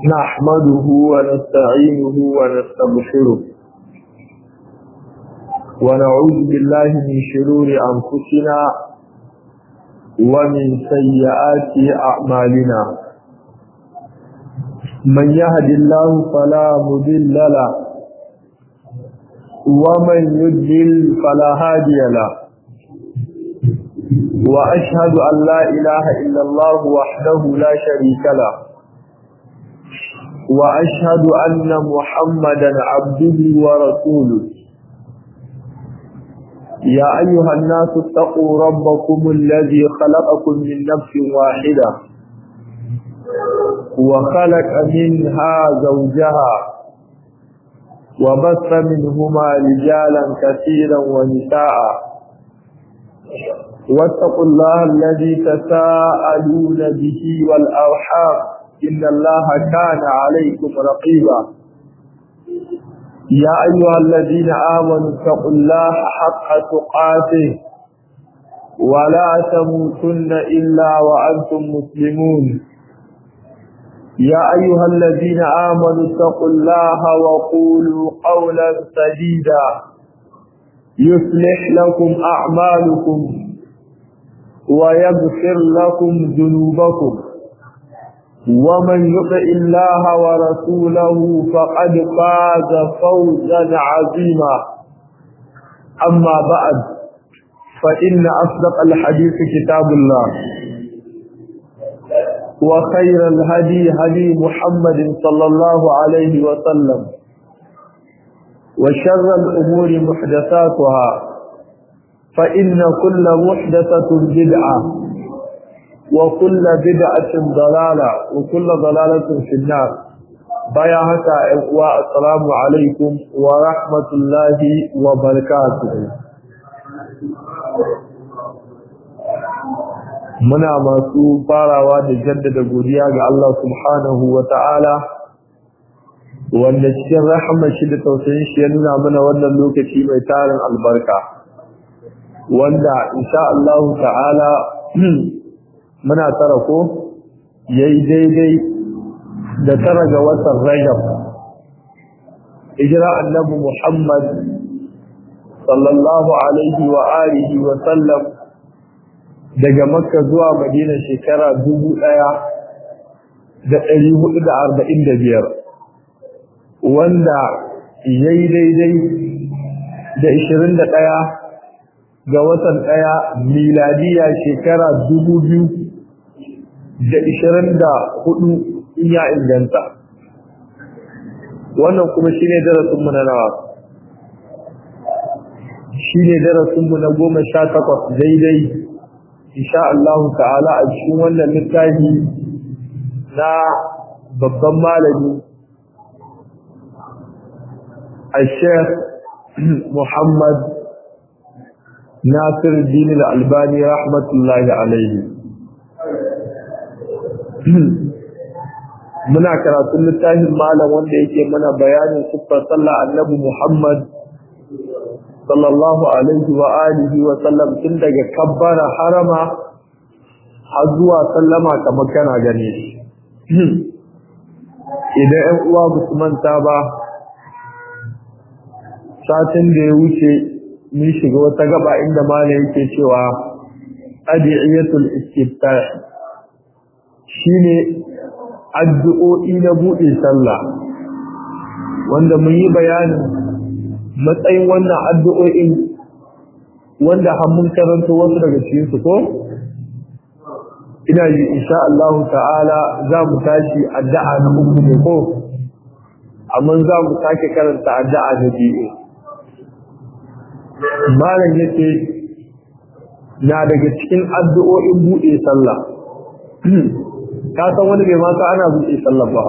نحمده ونستعينه ونستغفره ونعوذ بالله من شرور أنفسنا ومن سيئات أعمالنا من يهد الله فلا مضل له ومن يضلل فلا هادي له وأشهد أن لا إله إلا الله وحده لا شريك له وأشهد أن محمدا عبده ورسوله يا أيها الناس اتقوا ربكم الذي خلقكم من نفس واحدة وخلق منها زوجها وبث منهما رجالا كثيرا ونساء واتقوا الله الذي تساءلون به والأرحام إن الله كان عليكم رقيبا يا أيها الذين آمنوا اتقوا الله حق تقاته ولا تموتن إلا وأنتم مسلمون يا أيها الذين آمنوا اتقوا الله وقولوا قولا سديدا يصلح لكم أعمالكم ويغفر لكم ذنوبكم ومن يطع الله ورسوله فقد فاز فوزا عظيما أما بعد فإن أصدق الحديث كتاب الله وخير الهدي هدي محمد صلى الله عليه وسلم وشر الأمور محدثاتها فإن كل محدثة بدعة وكل بدعة ضلالة وكل ضلالة في النار بيا هكا والسلام عليكم ورحمة الله وبركاته muna masu farawa da jaddada godiya ga Allah subhanahu wa ta'ala wanda cikin rahama shi da tausayin shi ya nuna mana wannan lokaci mai tarin albarka wanda insha Allah ta'ala muna tara ko yayi daidai da tara ga watan Rajab hijira annabi Muhammad sallallahu alaihi wa alihi wa sallam daga Makka zuwa Madina shekara dubu ɗaya da ɗari hudu da arba'in da biyar wanda yayi daidai da ishirin da ɗaya ga watan ɗaya miladiya shekara dubu biyu da ishirin da hudu in ya inganta wannan kuma shi ne darasinmu na nawa shi ne darasinmu na goma sha takwas daidai insha Allah ta'ala a cikin wannan littafi na babban malami a sheikh Muhammad Nasir Dini Al-Albani rahmatullahi alaihi muna karatun littafin malam wanda yake mana bayanin siffar sallah annabi Muhammad sallallahu alaihi wa alihi wa sallam tun daga kabbara harama har zuwa sallama kamar kana gane shi idan 'yan uwa ba su manta ba satin da ya wuce mun shiga wata gaba inda malam yake cewa adiyatul istiftah shine addu'o'i na buɗe sallah wanda mun yi bayanin matsayin wannan addu'o'in wanda har mun karanto wasu daga cikin su ko ina ji insha Allah ta'ala za mu tashi addu'a na uku ne ko amma za mu sake karanta addu'a na biyu malam yake na daga cikin addu'o'in buɗe sallah ka san wani bai mata ana buɗe sallah ba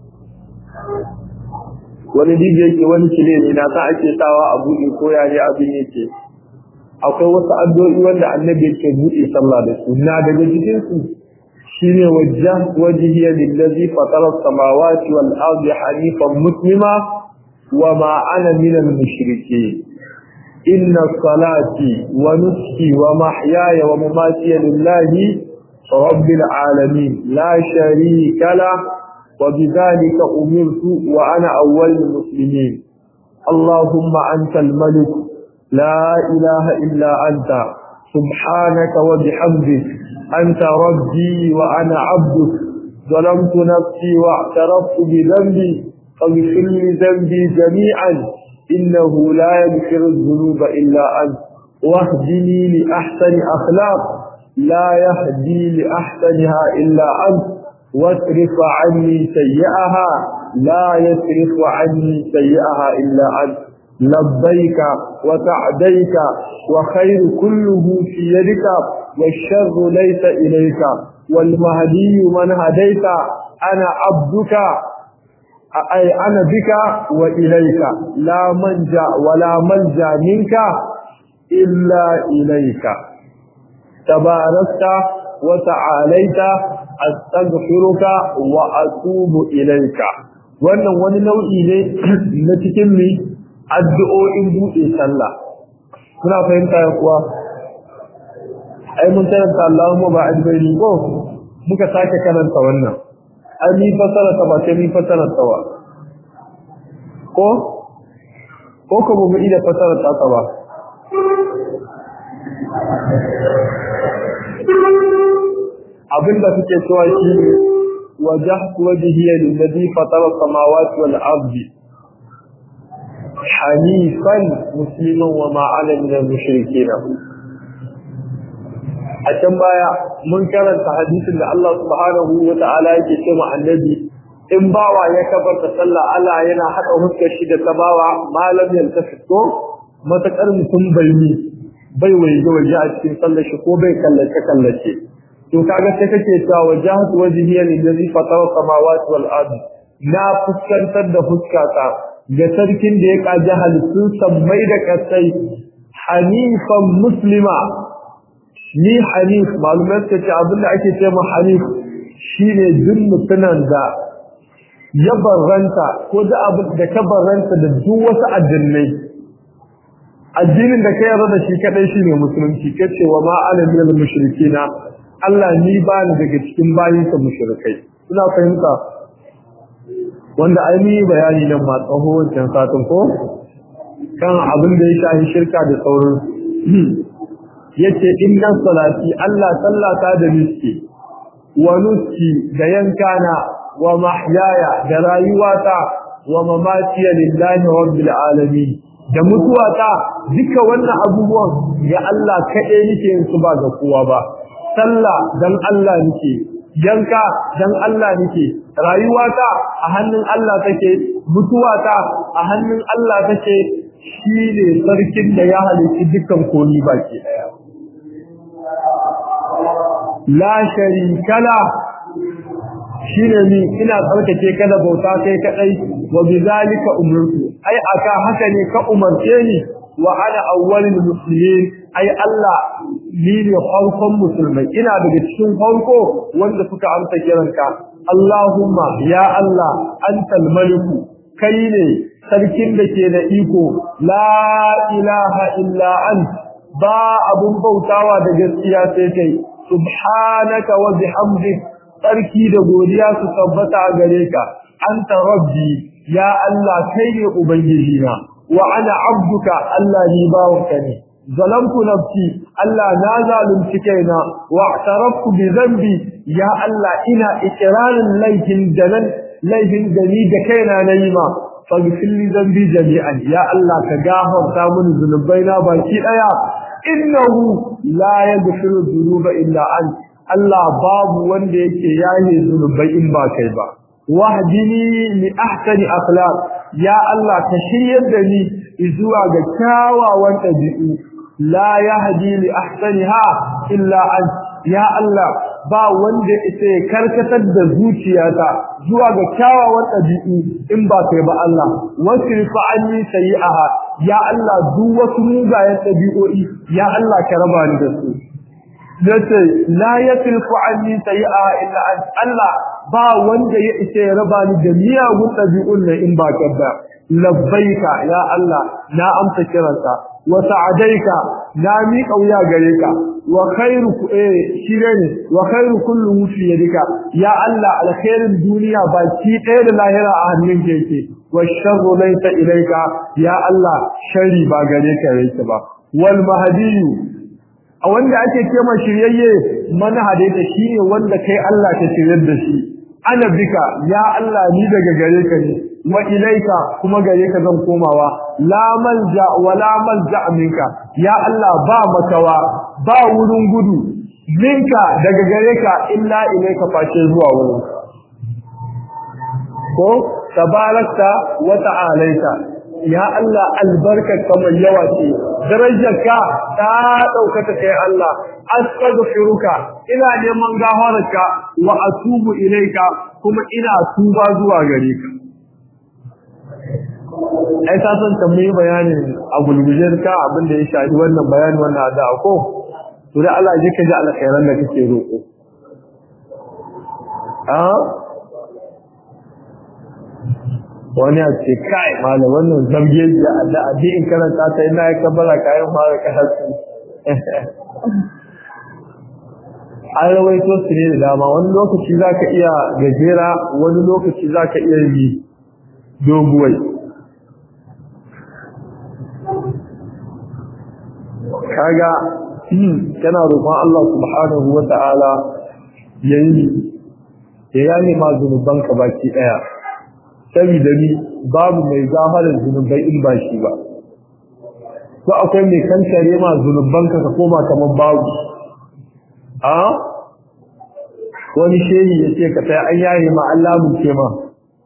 wani dije yake wani kile ne na sa ake sawa a buɗe ko ya ne abin yake akwai wasu addu'o'i wanda annabi yake buɗe sallah da su na daga cikin su shine wajjah wajhiya lillazi fatara as-samawati wal ardi hanifan muslima wa ma ana minal mushrikeen إن صلاتي ونسكي ومحياي ومماتي لله رب العالمين لا شريك له وبذلك أمرت وأنا أول المسلمين اللهم أنت الملك لا إله إلا أنت سبحانك وبحمدك أنت ربي وأنا عبدك ظلمت نفسي واعترفت بذنبي فاغفر لي ذنبي جميعا إنه لا يغفر الذنوب إلا أنت واهدني لأحسن أخلاق لا يهدي لأحسنها إلا أنت واصرف عني سيئها لا يصرف عني سيئها إلا أنت لبيك وسعديك وخير كله في يدك والشر ليس إليك والمهدي من هديت أنا عبدك أي أنا بك وإليك لا منجا ولا ملجا منك إلا إليك تباركت وتعاليت أستغفرك وأتوب إليك wannan wani nau'i ne na cikin mi addu'o'in buɗe sallah kuna fahimta ya kuwa ai mun karanta Allahumma ba'id baini ko muka sake karanta wannan ai ni fasara ta ba sai ni fasara ta ba ko ko ko mu ida fasara ta ta ba abinda suke cewa shi ne wajahtu wajhiya lillazi fatara samawati wal ardi hanifan musliman wa ma ana min al-mushrikeen a can baya mun karanta hadisin da Allah subhanahu wa ta'ala yake ce ma annabi in bawa ya kabarta sallah Allah yana hada huskar shi da tabawa malam yaltafi ko matakar mutum bai ni bai waje waje a cikin sallar shi ko bai kallace kallace to kaga sai kake cewa wajhatu wajhiya lillazi fatara samawati wal ardi na fuskantar da fuskata ga sarkin da ya kaji halittun sammai da kasai hanifan muslima ni hanif malumai suka ce abinda ake ce ma hanif shine duk mutunan da ya barranta ko da abin da ka barranta da duk wasu addinai addinin da ka yarda da shi kadai shine musulunci kace wa ma ana minal mushrikina Allah ni ba ni daga cikin bayinsa mushrikai ina fahimta wanda ai ni bayani nan ma tsaho wancan satin ko kan abin da ya shafi shirka da sauran yace inna salati Allah sallata da miski wa nuski da yankana wa mahyaya da rayuwata wa mamatiya lillahi rabbil alamin da mutuwata duka wannan abubuwan ya Allah kaɗai nake yin su ba ga kowa ba sallah dan Allah nake yanka dan Allah nake rayuwata a hannun Allah take mutuwata a hannun Allah take shine sarkin da ya halitta dukkan komi baki daya la sharika la shine ni ina tsarkake ka da bauta kai kadai wa bizalika umirtu ai aka haka ne ka umarce ni wa ana awwalul muslimin ai Allah ni ne farkon musulmai ina daga cikin farko wanda suka amsa kiranka Allahumma ya Allah antal maliku kai ne sarkin da ke da iko la ilaha illa ant ba abun bautawa da gaskiya sai kai subhanaka wa bihamdik sarki da godiya su tabbata a gare ka anta rabbi ya Allah kai ne ubangiji na wa ana abduka Allah ni bawanka ne zalamtu nafsi Allah na zalunci kaina wa i'taraftu bi dhanbi ya Allah ina ikrarin laifin da nan laifin da ni da kaina nayi ma faghfir li dhanbi jami'an ya Allah ka gafarta mini zunubaina baki daya innahu la yaghfiru dhunuba illa ant Allah babu wanda yake yaye zunubai in ba kai ba wahdini li ahsani akhlaq ya Allah ka shiryar da ni zuwa ga kyawawan ɗabi'u la yahdi li ahsaniha illa an ya Allah ba wanda ita ya karkatar da zuciyata zuwa ga kyawawan ɗabi'u in ba kai ba Allah wasrifa anni sayi'aha ya Allah duk wasu mugayen ɗabi'o'i ya Allah ka raba ni da su yace la yasrifu anni sayi'aha illa an Allah ba wanda ya isa ya raba ni da miyagun ɗabi'un nan in ba ka ba labbaika ya Allah na amsa kiranka wa sa'adaika na miƙa wuya gare ka wa khairu eh shire ne wa khairu kullu fi yadika ya Allah alkhairin duniya baki ɗaya da lahira a hannun ka yake wa sharru laysa ilayka ya Allah sharri ba gare ka yake ba wal mahdiyu a wanda ake kema shiryayye man hadaita shine wanda kai Allah ka shiryar da shi ana bika ya Allah ni daga gare ka ne wa ilaika kuma gare ka zan komawa la malja wa la malja minka ya Allah ba makawa ba wurin gudu minka daga gare ka illa ilaika face zuwa wurin ko tabarakta wa ta'alaita ya Allah albarkar kamar yawa ce darajarka ta daukata kai Allah astaghfiruka ina neman gafararka wa atubu ilaika kuma ina tuba zuwa gare ka ai ta san tambayi bayanin a gulgujen ka abin da ya shafi wannan bayani wannan da ko to da Allah ji ka ji alkhairan da kake roƙo a wani a ce kai malam wannan zambiye da da abi in karanta ta ina ya kabbala kayan fara kasu an rawaito su ne da dama wani lokaci zaka iya gajera wani lokaci zaka iya yi doguwai kaga kana roƙon Allah subhanahu wata'ala yayi ya yani ma zunubanka baki daya saboda ni babu mai zaharar zunubai in ba shi ba ko akwai mai kankare ma zunubanka ka koma kamar babu a wani shehi ya ce ka sai an yaye ma Allah mu ce ma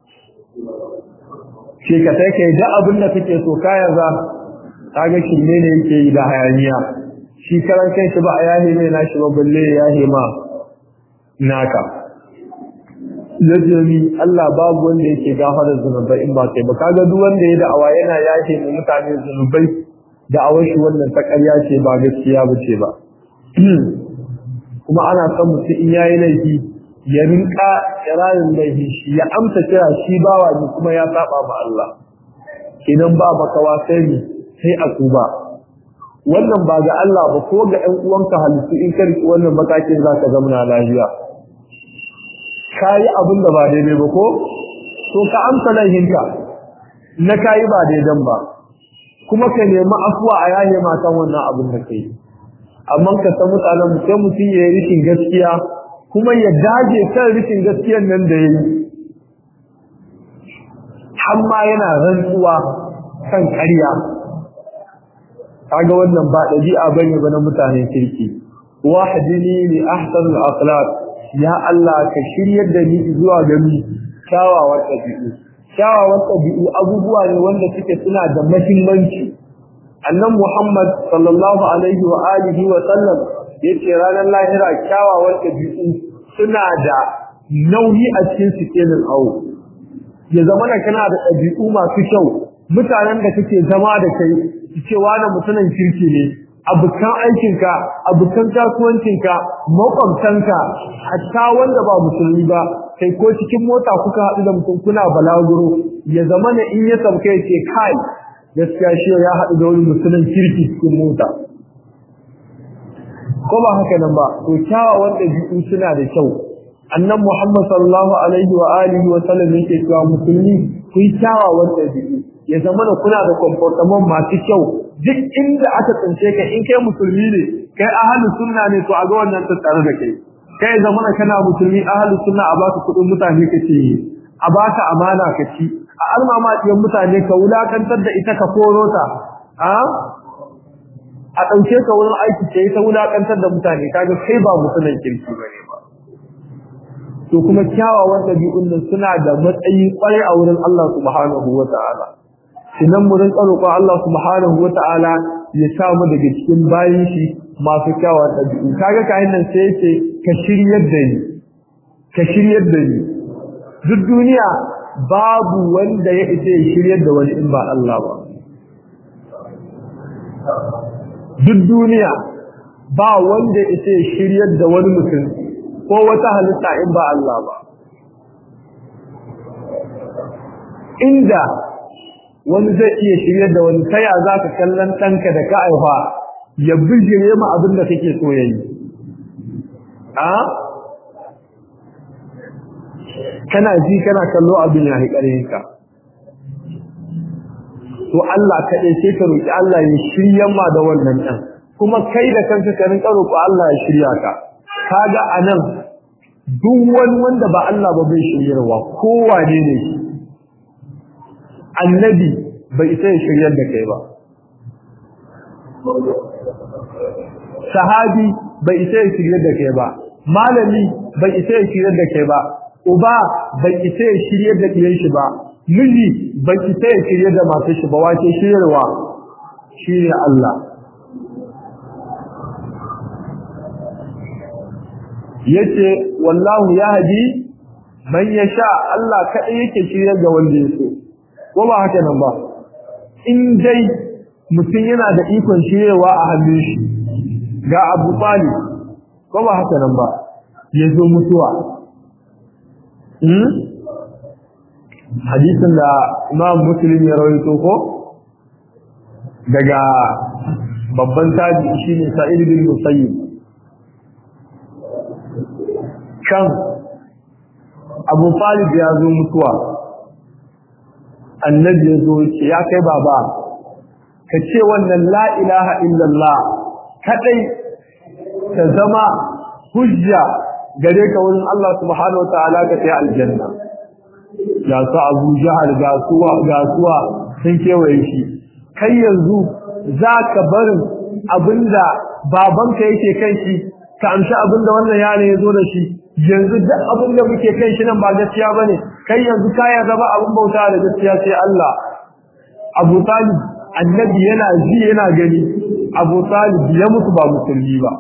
ce ka sai kai da abin da kake so kaya za kaga shirme ne yake yi da hayaniya shi karan kai shi ba a yahe ne na shi ba balle ya yahe ma naka yajami Allah babu wanda yake gafara zunubai in ba kai ba kaga duk wanda ya da'awa yana yahe mu mutane zunubai da'awar shi wannan ta ƙarya ce ba gaskiya ba ce ba kuma ana son mutum in yayi laifi ya rinka kirarin laifi shi ya amsa kira shi bawa ne kuma ya saba ma Allah idan ba makawa sai ne sai a tuba wannan ba ga Allah ba ko ga ƴan uwanka halittu in ka riki wannan matakin zaka zama na lafiya kai abin da ba daidai ba ko to ka amsa laihinka na kai ba daidan ba kuma ka nemi afuwa a yaye matan wannan abin da kai amma ka san mutanen mu sai mutum ya yi rikin gaskiya kuma ya dage kan rikin gaskiyan nan da yayi amma yana rantsuwa kan ƙarya kaga wannan ba dabi'a bane ba na mutanen kirki wahdini li ahsanil akhlaq ya Allah ka shiryar da ni zuwa ga mi kyawawan dabi'u kyawawan dabi'u abubuwa ne wanda suke suna da muhimmanci annan Muhammad sallallahu alaihi wa alihi wa sallam yace ranar lahira kyawawan dabi'u suna da nauyi a cikin sikelin awo ya zama kana da dabi'u masu kyau mutanen da kake zama da kai ce wani mutumin kirki ne abukan aikinka abukan kasuwancinka makwabtanka hatta wanda ba musulmi ba kai ko cikin mota kuka haɗu da mutum kuna balaguro ya zama na in ya sauka ya ce kai gaskiya shi ya haɗu da wani mutumin kirki cikin mota ko ba haka nan ba to kyawawan ɗabi'u suna da kyau annan muhammad sallallahu alaihi wa alihi wa sallam yake cewa musulmi ku yi kyawawan ɗabi'u ya zama da kuna da comportement masu kyau duk inda aka tsince ka in kai musulmi ne kai ahlus sunna ne to a ga wannan tattare da kai kai zama da kana musulmi ahlus sunna a baka kudin mutane kace a baka amana ka ci a almama diyan mutane ka wulakantar da ita ka koro ta a a dauke ka wurin aiki ce ta wulakantar da mutane kaga kai ba musulmin kirki bane ba to kuma kyawawan dabi'un nan suna da matsayi kwarai a wurin Allah subhanahu wataala idan mu rinka roƙon Allah subhanahu wata'ala ya sa mu daga cikin bayin shi masu kyawawan ɗabi'u kaga kayan nan sai yace ka shiryar da ni ka shiryar da ni duk duniya babu wanda ya isa ya shiryar da wani in ba Allah ba duk duniya ba wanda ya isa ya shiryar da wani mutum ko wata halitta in ba Allah ba inda wani zai iya shiryar da wani taya za ka kallon ɗanka da ka aifa ya bijire ma abin da kake so yayi a kana ji kana kallo abin ya haƙarin ka to Allah kaɗai sai ka roƙi Allah ya shirya ma da wannan ɗan kuma kai da kanka ka rinka roƙo Allah ya shirya ka kaga anan duk wani wanda ba Allah ba bai shiryarwa kowane ne shi annabi bai isa ya shiryar da kai ba sahabi bai isa ya shiryar da kai ba malami bai isa ya shiryar da kai ba uba bai isa ya shiryar da ɗiyan shi ba miji bai isa ya shiryar da masu shi ba wace shiryarwa shi ne Allah yace wallahu yahdi man yasha Allah kadai yake shiryar da wanda yake ko ba haka nan ba in dai mutum yana da ikon shiryarwa a hannun shi ga Abu Talib ko ba haka nan ba yazo mutuwa hmm hadisin da Imam Muslim ya rawaito ko daga babban tabi shine Sa'id bin Musayyib kan abu talib ya zo mutuwa annabi ya zo ce ya kai baba ka ce wannan la ilaha illallah kadai ka zama hujja gare ka wurin Allah subhanahu wataala ka kai aljanna ya sa abu jahal ga suwa ga suwa sun kewaye shi kai yanzu za ka barin abinda babanka yake kan shi ka amshi abinda wannan yaro ya zo da shi yanzu duk abin da muke kai shi nan ba gaskiya bane kai yanzu ka ya zama abin bauta da gaskiya sai Allah Abu Talib annabi yana ji yana gani Abu Talib ya mutu ba musulmi ba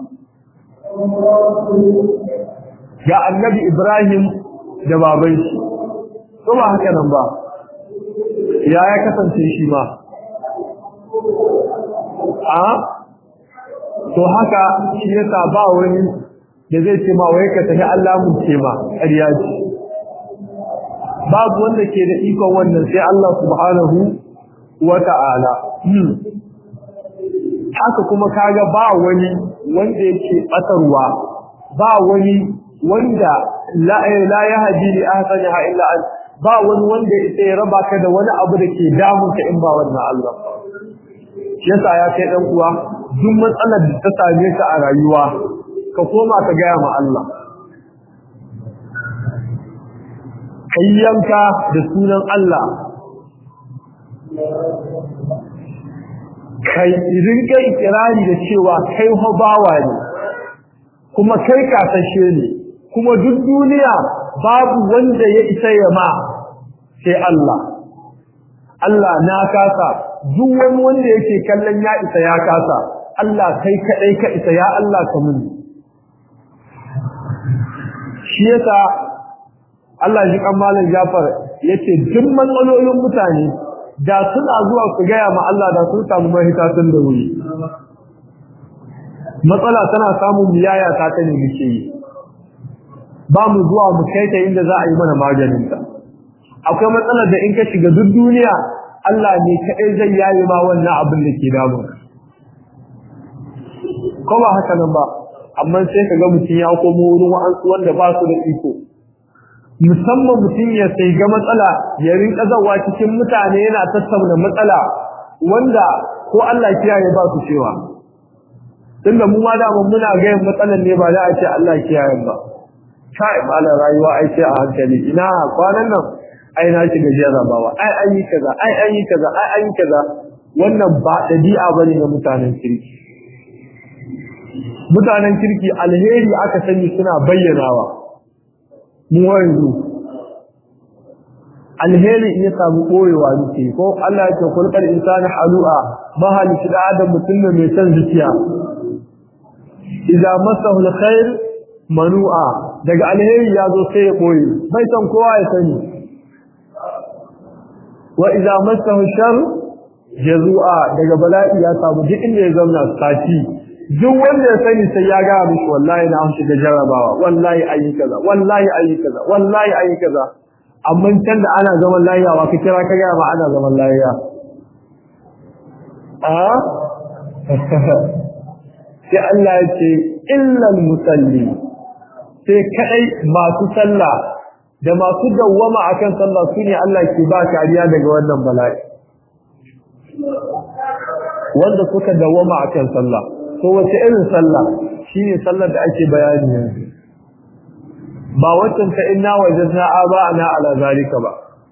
ga annabi Ibrahim da baban shi to ba haka nan ba ya ya kasance shi ma a to haka shi yasa ba wani da zai ce ma wai ka tafi Allah mun ce ma ƙarya ce babu wanda ke da ikon wannan sai Allah subhanahu wa ta'ala haka kuma kaga ba wani wanda yake batarwa ba wani wanda la la yahdi li ahsaniha illa an ba wani wanda yake raba ka da wani abu da ke damun ka in ba wannan Allah shi yasa ya kai dan uwa duk matsalar da ta same ka a rayuwa ka koma ka gaya ma Allah kayyanka da sunan Allah kai rinka ikirari da cewa kai ho bawa ne kuma kai kasashe ne kuma duk duniya babu wanda ya isa ya ma sai Allah Allah na kasa duk wani wanda yake kallon ya isa ya kasa Allah kai kadai ka isa ya Allah ka muni shi yasa Allah ji kan malam Jafar yace duk matsalolin mutane da suna zuwa su gaya ma Allah da sun samu mahita tun da wuri matsala tana samun miyaya ta ta ne muke yi ba mu zuwa mu kai ta inda za a yi mana maganin ta akwai matsalar da in ka shiga duk duniya Allah ne kadai zai yaye ma wannan abin da ke damun ko ba haka nan ba amma sai ka ga mutum ya komo wurin wa'ansu wanda ba su da iko musamman mutum ya sai ga matsala ya rinka zawa cikin mutane yana tattauna matsala wanda ko Allah kiyaye ba su cewa tunda mu ma da muna ga yin matsalan ne ba da a ce Allah kiyaye ba kai malam rayuwa ai sai a hankali ina kwanan nan ai na shiga jarabawa ai an yi kaza ai an yi kaza ai an yi kaza wannan ba dabi'a bane ga mutanen kirki mutanen kirki alheri aka sani suna bayyanawa mu yanzu alheri in ya samu koyewa nake ko Allah ya ce kulkal insani halu'a mahal shi da adam mutum ne mai san zuciya idza masahu alkhair manu'a daga alheri ya zo sai ya koyi bai san kowa ya sani wa idza masahu shar jazu'a daga bala'i ya samu duk inda ya zauna sati duk wanda ya sani sai ya ga mishi wallahi na an shiga jarabawa wallahi ayi kaza wallahi ayi kaza wallahi ayi kaza amma can da ana zaman lafiya wa ka kira ka ga ma ana zaman lafiya a sai Allah ya ce illal musalli sai kadai masu sallah da masu dawwama akan sallah sune Allah ke ba kariya daga wannan bala'i wanda suka dawwama akan sallah to wace irin sallah shine sallar da ake bayani yanzu ba waccan ta inna wajadna aba'ana ala zalika ba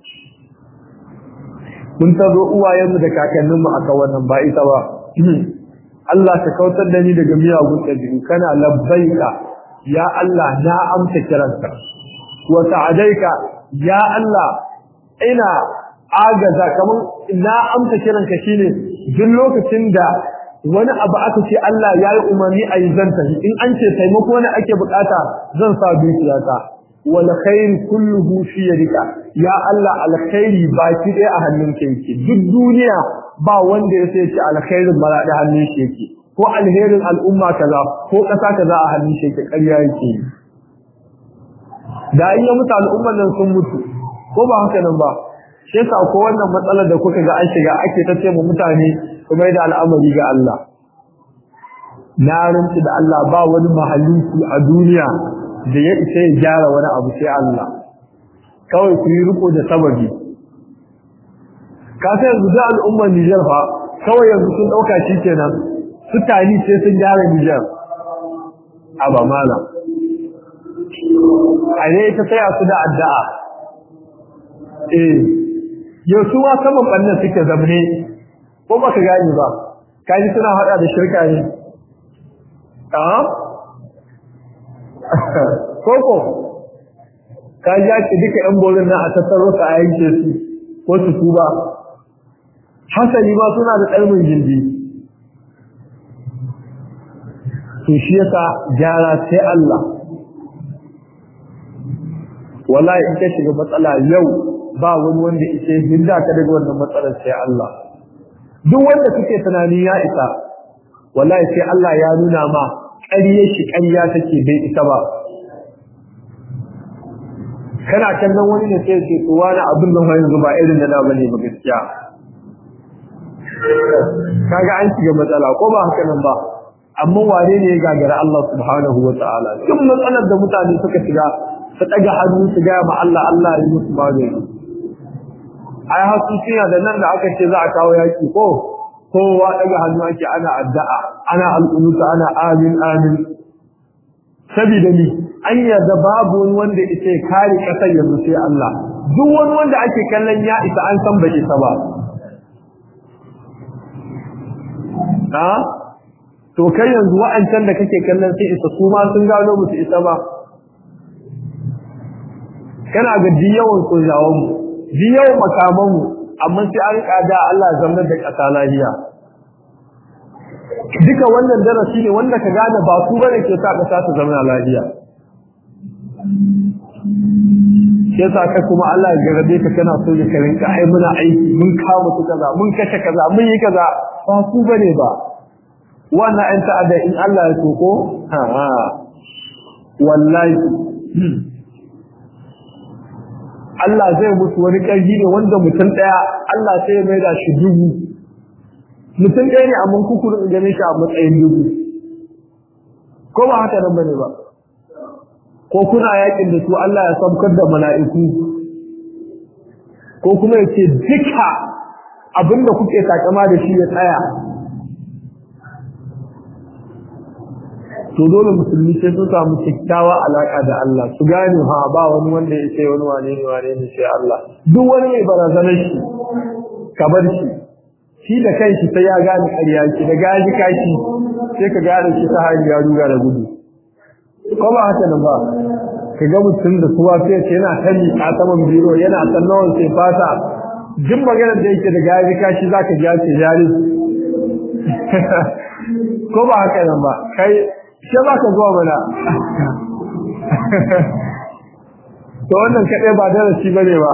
mun tazo uwayenmu da kakanninmu aka wannan ba ita ba Allah ka kautar da ni daga miyagun ɗabi'u kana labbaika ya Allah na amsa kiranka wa sa'adaika ya Allah ina agaza kaman na amsa kiranka shine duk lokacin da wani abu aka ce Allah ya yi umarni a yi zanta in an ce taimako ne ake bukata zan sa dukiyata wal khair kulluhu fi yadika ya Allah alkhairi baki ɗaya a hannunka yake duk duniya ba wanda ya sai ce alkhairin mara da hannun shi yake ko alherin al'umma kaza ko ƙasa kaza a hannun shi yake ƙarya yake da in ya mutu al'umman nan sun mutu ko ba haka nan ba shi yasa ko wannan matsalar da kuka ga an shiga ake ta ce mu mutane kuma da al'amari ga Allah na rinci da Allah ba wani mahallinki a duniya da ya isa ya gyara wani abu sai Allah kawai ku yi riko da sababi ka sai yanzu da al'ummar Nijar fa kawai yanzu sun dauka shi kenan su tani sai sun gyara Nijar a ba mala a ne ita sai su da addu'a eh yau su ma saman bannan suke zamne ko baka gani ba kaji suna hada da shirka ne a koko kaji ake duka yan bolin na a tattaro ka a yanke su ko su tuba hasali ma suna da ɗalmin jindi to shi yasa gyara sai Allah wallahi in ka shiga matsala yau ba wani wanda yake hinda ka daga wannan matsalar sai Allah duk wanda kake tunani ya isa wallahi sai Allah ya nuna ma ƙarye shi ƙarya take bai isa ba kana kallon wani ne sai ce to wani abin nan yanzu ba irin da da bane ba gaskiya kaga an shiga matsala ko ba haka nan ba amma wane ne ya gagara Allah subhanahu wa ta'ala duk matsalar da mutane suka shiga su daga hannu su ga ma Allah Allah ya musu magani ai hasuciya da nan da aka ce za a kawo yaki ko kowa daga hannu ake ana addu'a ana al'unuta ana amin amin saboda ni an yarda babu wani wanda ita ya kare kasar yanzu sai Allah duk wani wanda ake kallon ya isa an san bai isa ba ha to kai yanzu wa'ancan da kake kallon sai isa su ma sun gano musu isa ba kana ga diyawan sojawan mu diyawan makaman mu amma sai an kada Allah zama da kasa lahiya duka wannan darasi ne wanda ka gane ba su bane ke sa kasa ta zama lahiya sai sa ka kuma Allah ya garabe ka kana so ka rinka ai muna aiki mun kawo su kaza mun kashe kaza mun yi kaza ba su bane ba wannan an ta'ada in Allah ya so ko ha ha wallahi Allah zai mutu wani ƙarfi ne wanda mutum ɗaya Allah sai ya mai da shi dubu mutum ɗaya ne amma kukurin ganin shi a matsayin dubu ko ba haka nan bane ba ko kuna yakin da su Allah ya saukar da mala'iku ko kuma ya ce duka abinda kuke takama da shi ya tsaya to dole musulmi sai sun samu kyakkyawa alaka da Allah su gane ha ba wani wanda ya ce wani wane ne wane ne sai Allah duk wani mai barazanar shi ka bar shi shi da kanshi sai ya gane ƙarya shi da gaji kashi sai ka gane shi ta hanyar ya ruga da gudu ko ba haka nan ba ka ga mutum da suwa sai ce yana ta miƙa saman biro yana ta nawan sai fata duk maganar da yake da gaji kashi zaka ji ce jari ko ba haka nan ba kai sai ba ka zuwa mana to wannan kaɗai ba darasi ba ne ba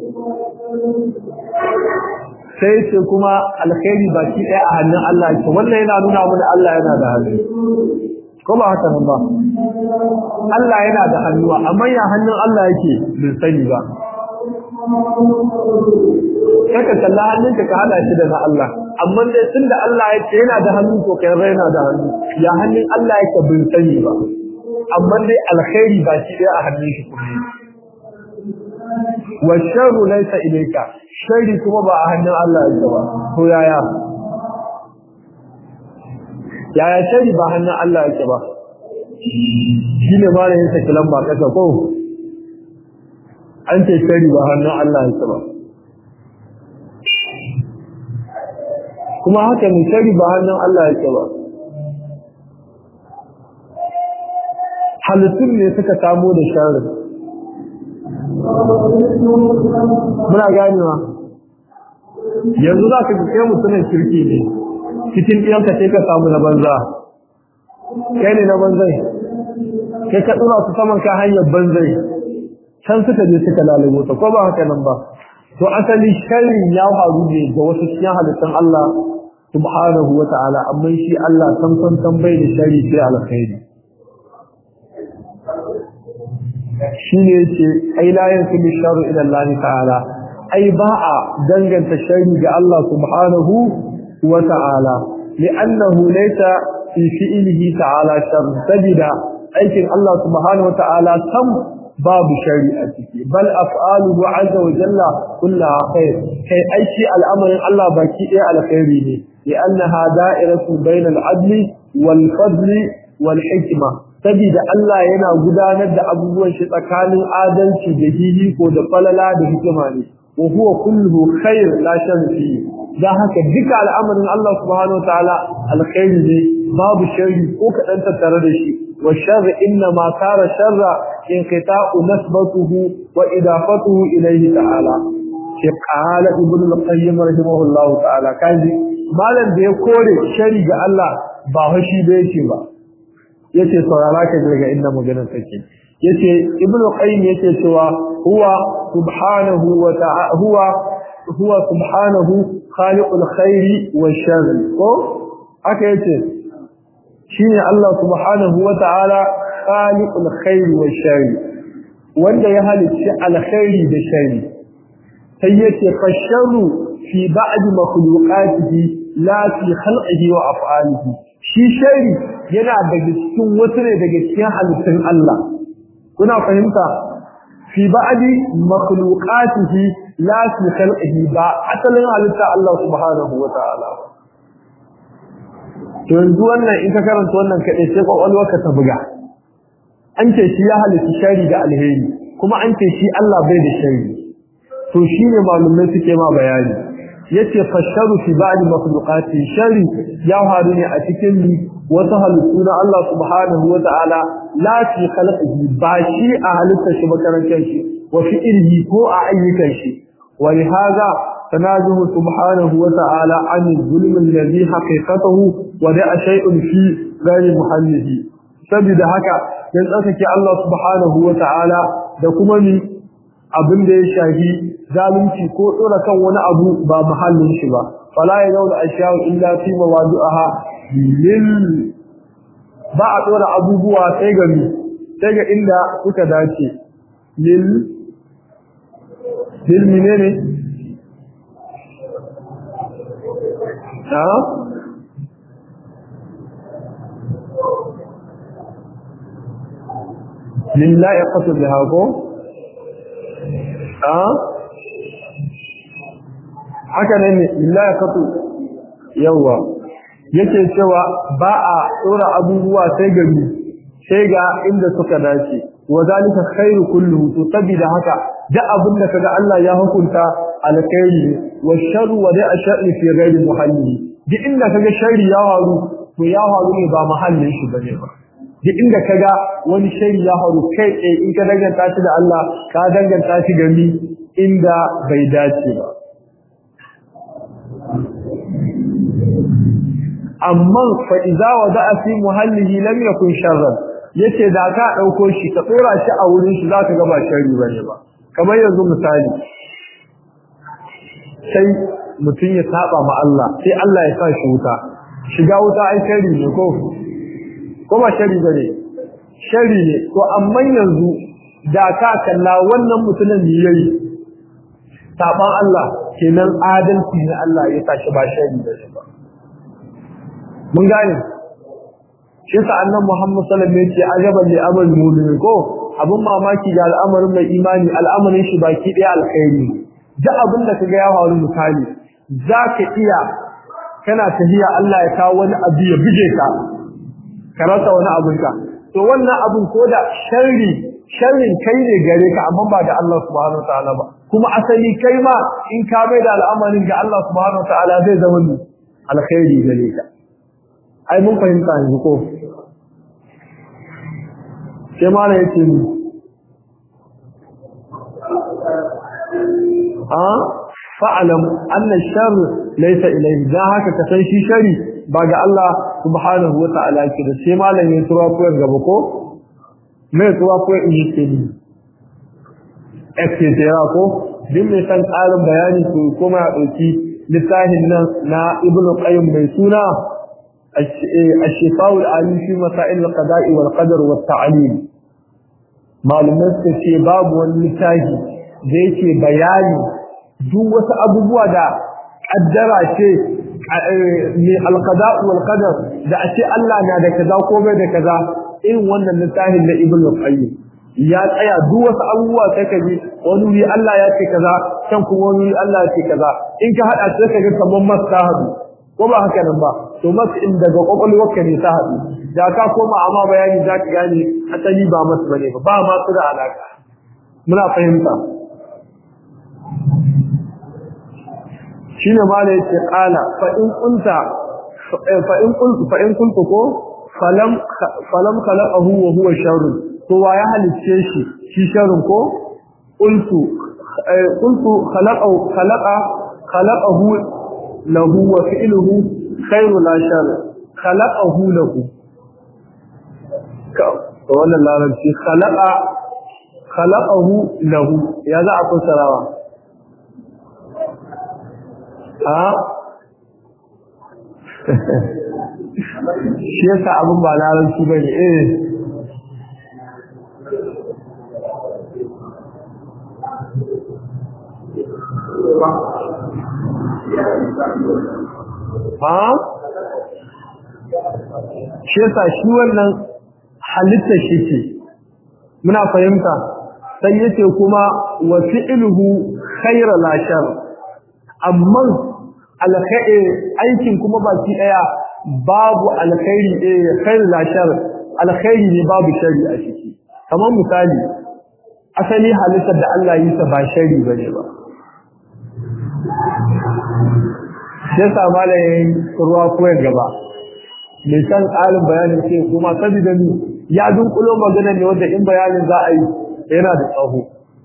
sai ce kuma alkhairi baki ɗaya a hannun Allah ke wannan yana nuna mana Allah yana da hannu ko ba haka nan ba Allah yana da hannuwa amma ya hannun Allah yake bin sani ba kaka kalla hannunka ka hada shi da na Allah amma dai tunda Allah ya ce yana da hannu to kai raina da hannu ya hannun Allah yake bin sani ba amma dai alkhairi ba shi dai a hannun shi kuma wa sharru laysa ilayka sharri kuma ba a hannun Allah yake ba to yaya yaya sharri ba hannun Allah yake ba shine ma ne yake kalan ba kasa ko an ce sharri ba hannun Allah yake ba kuma haka mai shari ba hannun Allah yake ba halittun ne suka samo da sharin muna ganewa yanzu za ka kai mutumin kirki ne cikin ɗiyanka sai ka samu na banza kai ne na banzai kai ka ɗura su saman ka hanyar banzai can suka je suka lalabo ta ko ba haka nan ba to asali sharrin ya faru ne ga wasu cikin halittun Allah subhanahu wa ta'ala amma shi Allah san san san bai da shari sai alkhairi shine yace ai la yansu bi sharri ila Allah ta'ala ai ba a danganta shari ga Allah subhanahu wa ta'ala li'annahu laysa fi fi'lihi ta'ala shar sabida aikin Allah subhanahu wa ta'ala sam babu shari a ciki bal af'aluhu azza wa jalla kullaha khair kai aiki al'amarin Allah baki ɗaya alkhairi ne li'annaha da'iratu bainal adli wal fadli wal hikma sabida Allah yana gudanar da abubuwan shi tsakanin adalci da hihi ko da falala da hikima ne wa huwa kulluhu khair la sharri fi da haka duka al'amarin Allah subhanahu wa ta'ala alkhairi ne babu sharri ko kadan tattare da shi wa sharri inna ma kara sharra inqita'u nasbatuhu wa idafatuhu ilayhi ta'ala shi qala ibn al-qayyim rahimahullahu ta'ala kaji malam da ya kore shari ga Allah ba fashi da yake ba yace saurara ka daga inda maganar take yace ibnu qayyim yake cewa huwa subhanahu wa ta'ala huwa huwa subhanahu khaliqul khairi wash-sharri ko aka yace shine Allah subhanahu wa ta'ala khaliqul khairi wash-sharri wanda ya halicci alkhairi da sharri sai yace fasharu fi ba'd makhluqatihi la fi khalqihi wa af'alihi shi shari yana daga cikin wasu ne daga cikin halittun Allah kuna fahimta fi ba'di makhluqatihi la fi khalqihi ba asalin halitta Allah subhanahu wa ta'ala to yanzu wannan in ka karanta wannan kadai sai kwakwalwarka ta buga an ce shi ya halitta shari da alheri kuma an ce shi Allah bai da shari to shine malumai suke ma bayani yace fasharu fi ba'di makhluqati shari ya faru ne a cikin wasu halittu na Allah subhanahu wa ta'ala la fi khalqihi ba shi a halittar shi makarantar shi wa fi ilhi ko a ayyukan shi wa li hadha tanazuhu subhanahu wa ta'ala an zulm alladhi haqiqatuhu wa da'a shay'un fi ghairi muhallihi saboda haka dan tsakake Allah subhanahu wa ta'ala da kuma ni abin da ya shafi zalunci ko tsora kan wani abu ba muhallin shi ba fala ya zauna ashya'u illa fi mawadu'aha lil ba a tsora abubuwa sai ga mi sai ga inda suka dace lil lil menene ha lillahi qasd biha ko haka ne illa ya kafu yawa yake cewa ba a tsora abubuwa sai gari sai ga inda suka dace wa zalika khairu kulluhu to sabida haka da abin da kaga Allah ya hukunta alkhairi wa sharru wa da sharri fi ghairi muhalli duk inda kaga sharri ya haru to ya haru ne ba muhallin shi bane ba duk inda kaga wani sharri ya haru kai tsaye in ka danganta shi da Allah ka danganta shi ga mi inda bai dace ba amma fa idza wada'a fi muhallihi lam yakun sharran yace da ka dauko shi ka tsora shi a wurin shi zaka ga ba sharri bane ba kamar yanzu misali sai mutum ya saba ma Allah sai Allah ya sa shi wuta shiga wuta ai sharri ne ko ko ba sharri bane sharri ne to amma yanzu da ka kalla wannan mutumin ne yayi saban Allah kenan adalci ne Allah ya tashi ba shari da shi ba mun gane shi sa annabi Muhammad sallallahu alaihi wasallam ya ce ajaban li amal mu'min ko abun mamaki da al'amarin mai imani al'amarin shi baki daya alkhairi duk abin da kaga ya faru misali zaka iya kana tafiya Allah ya kawo wani abu ya buje ka ka rasa wani abin ka to wannan abin ko da sharri sharrin kai ne gare ka amma ba da Allah subhanahu wataala ba kuma asali kai ma in ka bai da al'amarin ga Allah subhanahu wataala zai zama ni alkhairi gare ka ai mun fahimta yanzu ko sai ma na yace ni a fa'alam anna shar laysa ilayhi da haka ka san shi shari ba ga Allah subhanahu wataala ke da sai malamin tura ko gaba ko mai tuwa ko in yi ke ni etc ko duk mai san ƙarin bayani su kuma ya ɗauki littafin nan na ibn qayyim mai suna الشفاء العليم في مسائل القضاء والقدر والتعليم malumai suka ce babu wani littafi da yake bayani duk wasu abubuwa da kaddara ce mai alqada wal qadar da a ce Allah na da kaza ko bai da kaza irin wannan littafin na ibnu qayyim ya tsaya duk wasu abubuwa sai ka ji wani wuri Allah ya ce kaza can kuma wani wuri Allah ya ce kaza in ka hada sai ka ga kaman masta hadu ko ba haka nan ba to masu in daga kwakwalwarka ne ta hadu da ka koma amma bayani za ka gane asali ba masu bane ba ba masu da alaka muna fahimta shine ma da yake kala fa in kunta fa in kuntu fa in kuntu ko falam falam khalaqahu wa huwa sharr to wa ya halicce shi shi sharrun ko qultu qultu khalaqahu khalaqa khalaqahu lahu wa fi'luhu khairu la shar khalaqahu lahu ka wannan larabci khalaqa khalaqahu lahu ya za a fassarawa a shi yasa abin ba larabci bane eh ha shi yasa shi wannan halitta shi ce muna fahimta sai yace kuma wa fi'luhu khayra la shar amma alkhairi aikin kuma baki daya babu alkhairi eh khayra la shar alkhairi ne babu shari a ciki kamar misali asali halittar da Allah yi ta ba shari bane ba sai sa malayin ruwa koyar gaba mai san ƙarin bayanin ce kuma saboda ni ya dunkulo magana ne wanda in bayanin za a yi yana da tsaho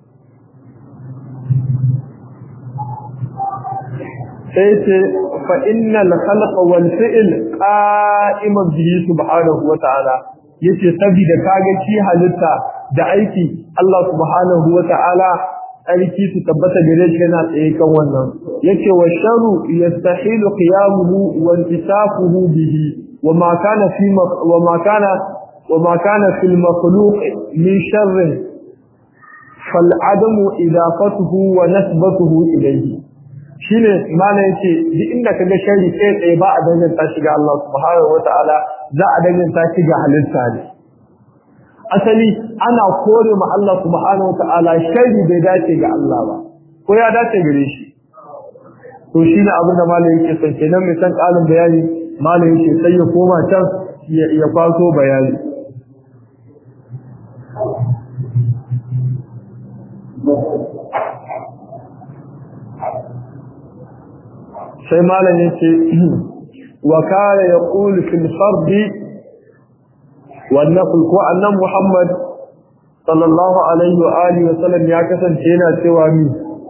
sai ce fa innal khalqa wal fi'l qa'iman bihi subhanahu wa ta'ala yace saboda kaga shi halitta da aiki Allah subhanahu wa ta'ala aiki su tabbata gare shi yana tsaye kan wannan yace wa sharu yastahilu qiyamuhu wa intisafuhu bihi وما كان في مخ... وما كان وما كان في المخلوق من شر فالعدم اضافته ونسبته اليه shine mana yace duk inda kaga sharri kai tsaye ba a danganta shi ga Allah subhanahu wataala za a danganta shi ga halitta ne asali ana kore ma Allah subhanahu wataala sharri bai dace ga Allah ba ko ya dace gare shi to shine abin da malai yake son kenan mai san kalin bayani malam yake sai ya koma can ya kwaso bayani sai malam yake wa kana yaqul fil fard wan nafl ko annan muhammad sallallahu alaihi wa alihi wa sallam ya kasance yana cewa mi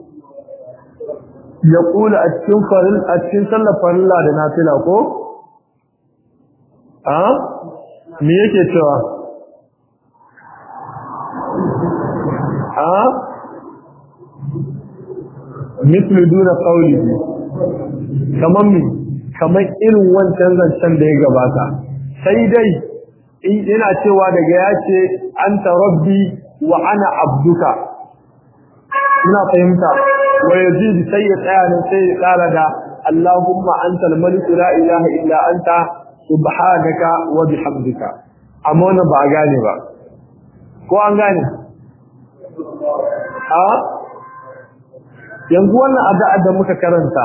yaqul a cikin faril a cikin sallar farilla da nafila ko a me yake cewa a misli duna qawlihi kaman mi kaman irin wancan zancen da ya gabata sai dai ina cewa daga ya ce anta rabbi wa ana abduka ina fahimta wa yazid sai ya tsaya nan sai ya kara da Allahumma antal malik la ilaha illa anta subhanaka wa bihamdika amma wannan ba a gane ba ko an gane a yanzu wannan addu'a da muka karanta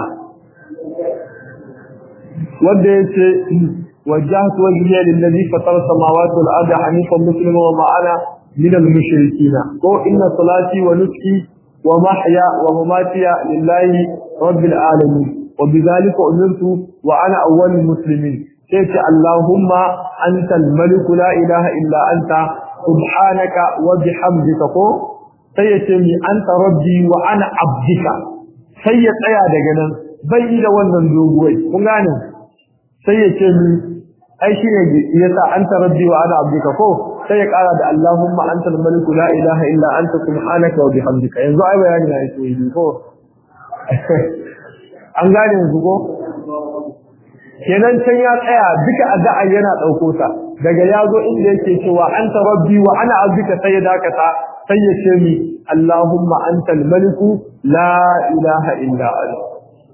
wanda yace wajjahtu wajhiya lillazi fatara samawati wal ardi hanifan muslima wa ma ana min al mushrikeen ko inna salati wa nuski wa mahya wa mamatiya lillahi rabbil alamin wa bidhalika umirtu wa ana awwalul muslimin sai ce Allahumma antal malik la ilaha illa anta subhanaka wa bihamdika ko sai ya ce mi anta rabbi wa ana abdika sai ya tsaya daga nan bai da wannan doguwai kun gane sai ya ce mi ai shine yasa anta rabbi wa ana abdika ko sai ya kara da Allahumma antal malik la ilaha illa anta subhanaka wa bihamdika yanzu ai bayani na yake yi ko an gane yanzu ko kenan can ya tsaya duka addu'a yana dauko ta daga yazo inda yake cewa anta rabbi wa ana abduka sai ya dakata sai ya ce mi Allahumma antal maliku la ilaha illa anta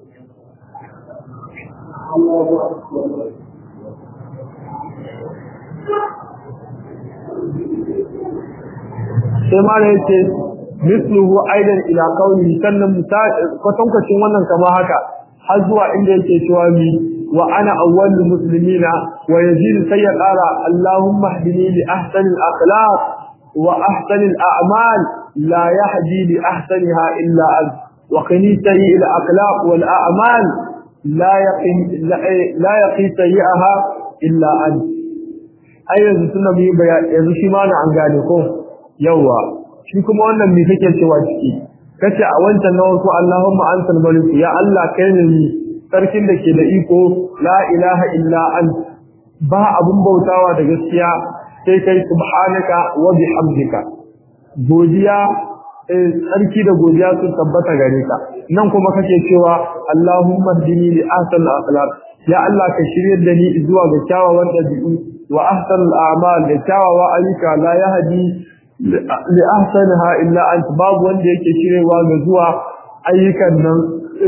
sai ma ne yace misluhu aidan ila qawli sannan kwatankwacin wannan kama haka har zuwa inda yake cewa mi wa ana awwalul muslimina wa yazid sai ya qara allahumma hdini li ahsanil akhlaq wa ahsanil a'mal la yahdi li ahsaniha illa ant wa qini sayyi'il akhlaq wal a'mal la yaqi la yaqi sayyi'aha illa ant ai yanzu tunda mu yi bayani yanzu shi ma na an gane ko yawa shi kuma wannan me kake cewa ciki kace a wancan na wasu Allahumma antal malik ya Allah kai ne ni sarkin da ke da iko la ilaha illa ant ba abun bautawa da gaskiya sai kai subhanaka wa bihamdika godiya sarki da godiya sun tabbata gare ka nan kuma kake cewa Allahumma hdini li ahsan akhlaq ya Allah ka shiryar da ni zuwa ga kyawawan dabi'u wa ahsan al-a'mal da kyawawa ayyuka la yahdi li ahsanaha illa ant babu wanda yake shirewa ga zuwa ayyukan nan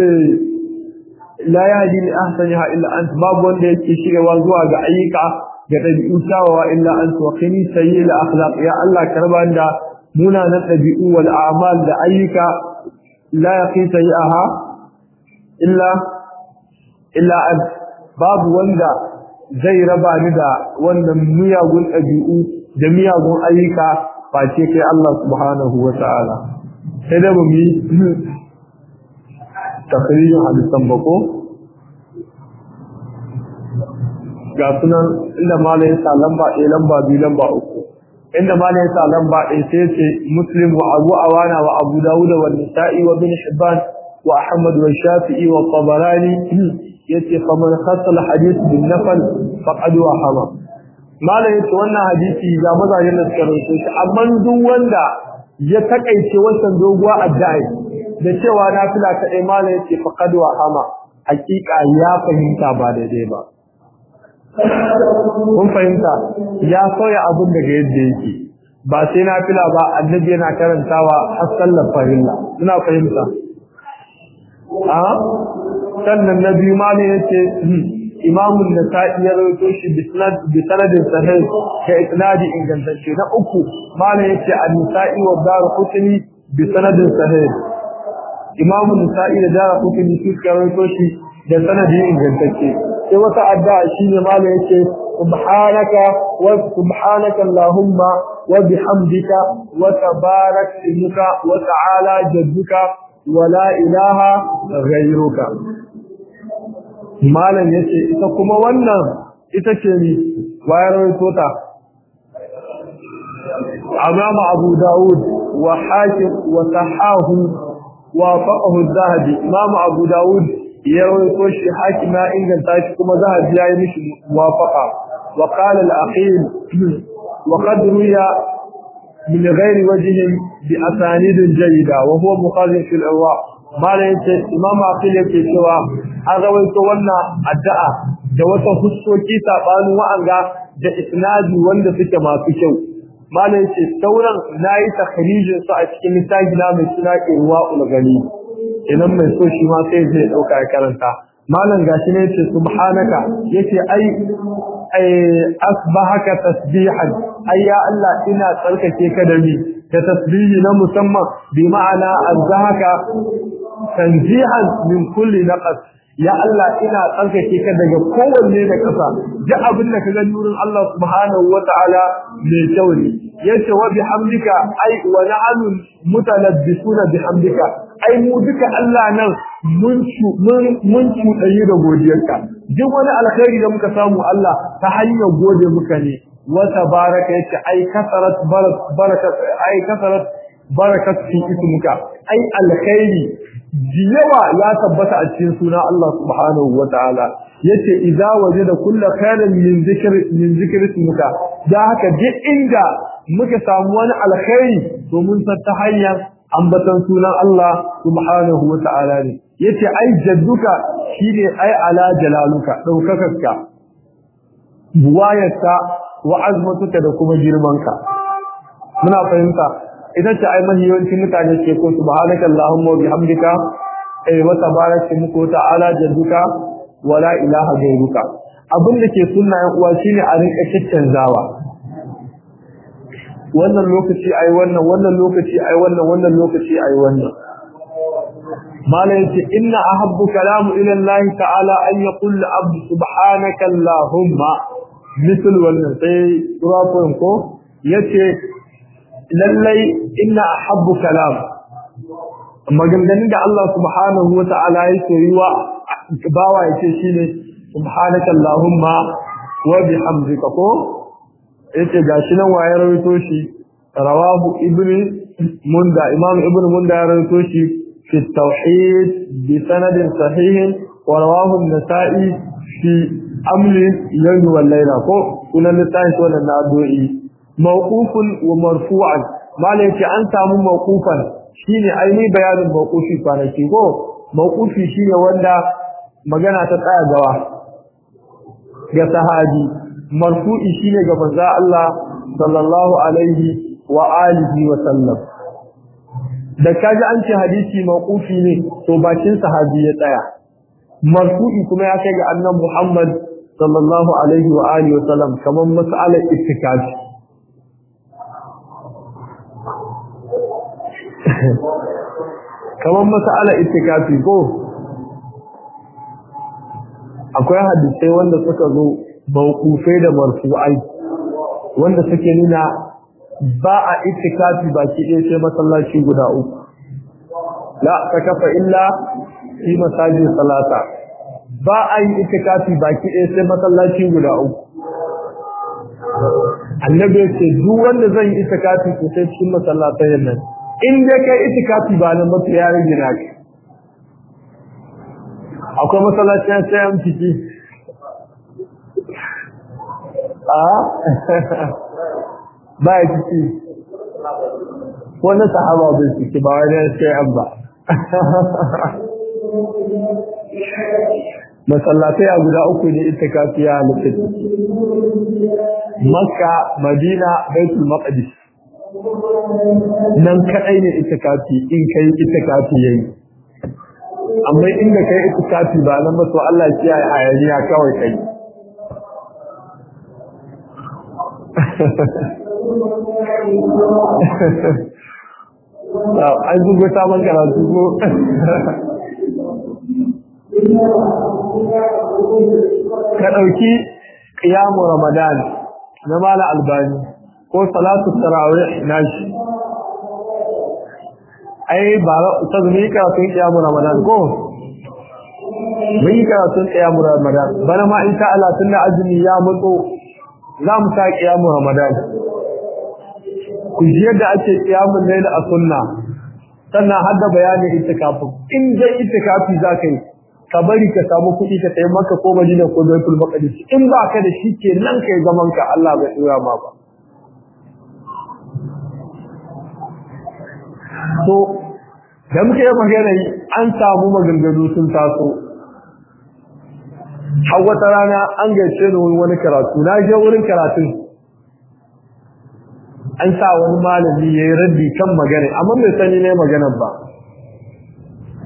la yahdi li ahsanaha illa ant babu wanda yake shirewa zuwa ga ayyuka ga dabi'u kyawawa illa ant wa qini sayyil akhlaq ya Allah karba da munanan dabi'u wal a'mal da ayyuka la yaqi sayyaha illa illa ant babu wanda zai raba ni da wannan miyagun dabi'u da miyagun ayyuka face kai Allah subhanahu wa ta'ala sai da mu yi takririn hadisan bako ga sunan inda mala ya sa lamba ɗaya lamba biyu lamba uku inda mala ya sa lamba ɗaya sai ce muslim wa abu awana wa abu dawuda wa nisa'i wa bin hibban wa ahmad wa shafi'i wa tabarani yace faman khassa hadith bin nafal faqad wa hama malam yace wannan hadisi ga mazajen da suka rawaito shi amma duk wanda ya takaice wannan doguwa addu'a da cewa nafila ta dai malam yace faqad wa hama hakika ya fahimta ba daidai ba kun fahimta ya soya abun daga yadda yake ba sai nafila ba annabi yana karantawa har sallar farilla ina fahimta a sannan na biyu malam yace imamun da ta iya rawaito shi bi sanadin sahih ka isnadi ingantacce na uku malam yace an-nisa'i wa dar qutni bi sanadin sahih imamun nisa'i da dar qutni su ka rawaito shi da sanadi ingantacce sai wata addu'a shine malam yace subhanaka wa subhanaka allahumma wa bihamdika wa tabarak ismuka wa ta'ala jadduka wa la ilaha ghayruka malam yace ita kuma wannan ita ce ni wayar rawaito ta Imam Abu Dawud wa Hakim wa Sahahu wa faqahu az-Zahabi Imam Abu Dawud ya rawaito shi Hakim ya inganta shi kuma Zahabi ya yi mishi muwafaqa wa qala al-Aqil wa qad ruya min ghairi wajhin bi asanid jayyida wa huwa muqaddim fi al-irwa mala yace imam aqil yake cewa an rawaito wannan addu'a da wata hussoki sabanin wa'anga da isnadi wanda suke masu kyau mala yace sauran nayi takhrijin su a cikin misali na mai suna irwa ulgani idan mai so shi ma sai zai dauka ya karanta malam gashi ne yace subhanaka yace ai ai asbahaka tasbihan ai ya Allah ina tsarkake ka da ni da tasbihi na musamman bi ma'ana azhaka tanzihan min kulli naqas ya Allah ina tsarkake ka daga kowanne da kasa duk abin da ka gani wurin Allah subhanahu wata'ala mai kyau ne yace wa bihamdika ai wa na'alu mutalabbisuna bihamdika ai mu duka Allah nan mun mun mun cuɗayi da godiyarka duk wani alkhairi da muka samu Allah ta hanyar gode muka ne wa tabaraka yace ai kasarat barakat ai kasarat barakat fi ismuka ai alkhairi yawa ya tabbata a cikin suna Allah subhanahu wa ta'ala yace idza wajada kullu khairin min zikr min zikr ismuka da haka duk inda muka samu wani alkhairi to mun san ta hanyar ambatan sunan Allah subhanahu wa ta'ala ne yace ai jadduka shine ai ala jalaluka daukakarka buwayarka wa azmatuka da kuma girmanka muna fahimta idan ta ai mahiyawancin mutane ke ko subhanaka allahumma wa bihamdika ay wa tabaraka muku ta'ala jadduka wa la ilaha ghayruka abin da ke sunna yan uwa shine a rinka caccanzawa wannan lokaci ai wannan wannan lokaci ai wannan wannan lokaci ai wannan mala yace inna ahabbu kalamu ila allah ta'ala an yaqul abdu subhanaka allahumma misal wannan sai turafin ko yace lallai inna ahabbu kalam maganganun da Allah subhanahu wa ta'ala ya soyuwa bawa yace shine subhanaka allahumma wa bihamdika ko yace gashi nan waye rawaito shi rawahu ibnu munda imam ibnu munda ya rawaito shi fi tauhid bi sanadin sahih wa rawahu an-nasa'i fi amli yawm wal layla ko sunan littafin wannan na addu'i mawqufun wa marfu'an mala yace an samu mawqufan shine aini bayanin mawqufi kwanaki ko mawqufi shine wanda magana ta tsaya gawa ga sahabi marfu'i shine ga manzo Allah sallallahu alaihi wa alihi wa sallam da kaji an ce hadisi mawqufi ne to bakin sahabi ya tsaya marfu'i kuma ya kai ga annabi Muhammad sallallahu alaihi wa alihi wa sallam kamar mas'alar ittikafi kamar mas'alar ittikafi ko akwai hadisai wanda suka zo mawqufai da marfu'ai wanda suke nuna ba a ittikafi baki ɗaya sai masallaci guda uku la takafa illa fi masajid salata ba a yi itikafi baki ɗaya sai masallaci guda uku annabi ya ce duk wanda zan yi itikafi ko sai cikin masallatan nan in dai kai itikafi ba nan mutu ya rage na ka akwai masallacin sai an ciki a ba ya ciki wani sahaba bai ciki ba wani sai an ba masallatai a guda uku ne itikafi ya halitta makka madina baitul maqdis nan kadai ne itikafi in kai itikafi yayi amma inda kai itikafi ba nan ba to Allah ya kiyaye hayaniya kawai kai an zugo sabon karatu ko ka ɗauki ƙiyamu ramadan na mala albani ko salatu tarawih nashi ai ba ta zumi karatun ƙiyamu ramadan ko mun yi karatun ƙiyamu ramadan bana ma in ta'ala tun da azumi ya mutso za mu sa ƙiyamu ramadan ku ji yadda ake ƙiyamun laila a sunna sannan har da bayanin itikafin in dai itikafi za ka yi ka bari ka samu kuɗi ka tayi maka ko Madina ko Baitul Maqdis in ba ka da shi ke nan kai zaman ka Allah bai tsira ma ba to da muke yi magana an samu maganganu sun taso har wata rana an gaishe ni wani karatu na je wurin karatun an sa wani malami ya yi raddi kan magana amma bai sani ne maganar ba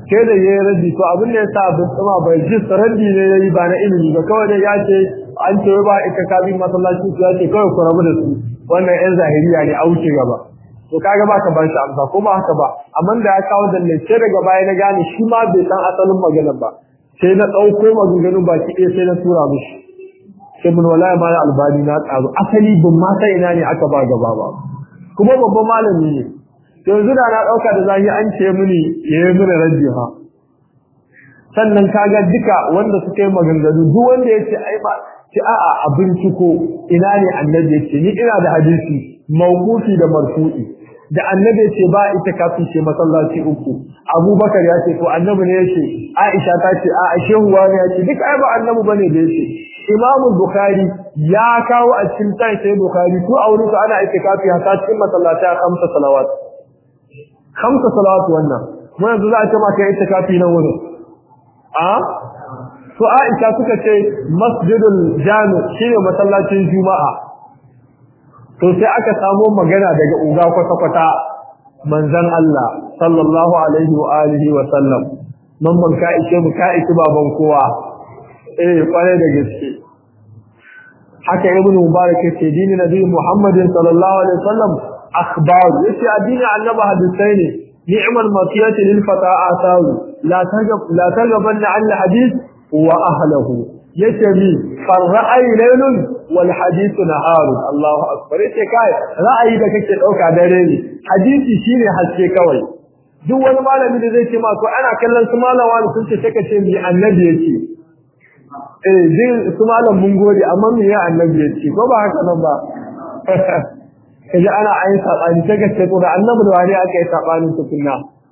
sai da yayi raddi to abin da yasa abin tsuma bai ji raddi ne yayi ba na ilimi ba kawai dai ya ce an ce ba ita kabi masallaci su ya ce kawai ku rabu da su wannan yan zahiriya ne a wuce gaba to kaga ba ka bar shi amsa ko ba haka ba amma da ya kawo dalle sai daga baya na gane shi ma bai san asalin maganar ba sai na dauko maganganun baki ɗaya sai na tura mishi sai mun wallahi ma albani na tsaro asali ban ma sai ina ne aka ba gaba ba kuma babban malami ne yanzu da na dauka da zahi an ce mini yayi mini raddi ha sannan kaga duka wanda suka yi maganganu duk wanda ya ce ai ba ce a'a a binciko ina ne annabi ya ce ni ina da hadisi mawqufi da marfu'i da annabi ya ce ba ita kafin ce masallaci uku abubakar ya ce to annabi ne ya ce aisha ta ce a'a shehu wani ya ce duk ai ba annabi bane da ya ce imam bukhari ya kawo a cikin sai sai bukhari ko a wurin ana itikafi haka cikin masallaci a kamsa salawat kamsa salawat wannan mun yanzu za a ce maka itikafi nan wurin a su Aisha suka ce masjidul jami shine masallacin juma'a to sai aka samu magana daga uga kwata-kwata manzon Allah sallallahu alaihi wa alihi wa sallam man ban ka ishe mu ka ishe baban kowa eh kware da gaske haka ibnu mubarak yace dini nabi muhammadin sallallahu alaihi wasallam akhbar yace addini annabi hadisai ne ni'mal matiyati lil fata asaru la tajab la tajaban an hadith wa ahlihi yace bi farra'ay laylun wal hadith nahar Allahu akbar yace kai ra'ayi da kake dauka dare ne hadisi shine haske kawai duk wani malami da zai ce ma ko ana kallon su malawa sun ce take ce mi annabi yake eh din su malam mun gode amma me ya annabi yake ko ba haka nan ba kaje ana ayin sabani take ce ko da annabi da wani aka yi sabanin tukunna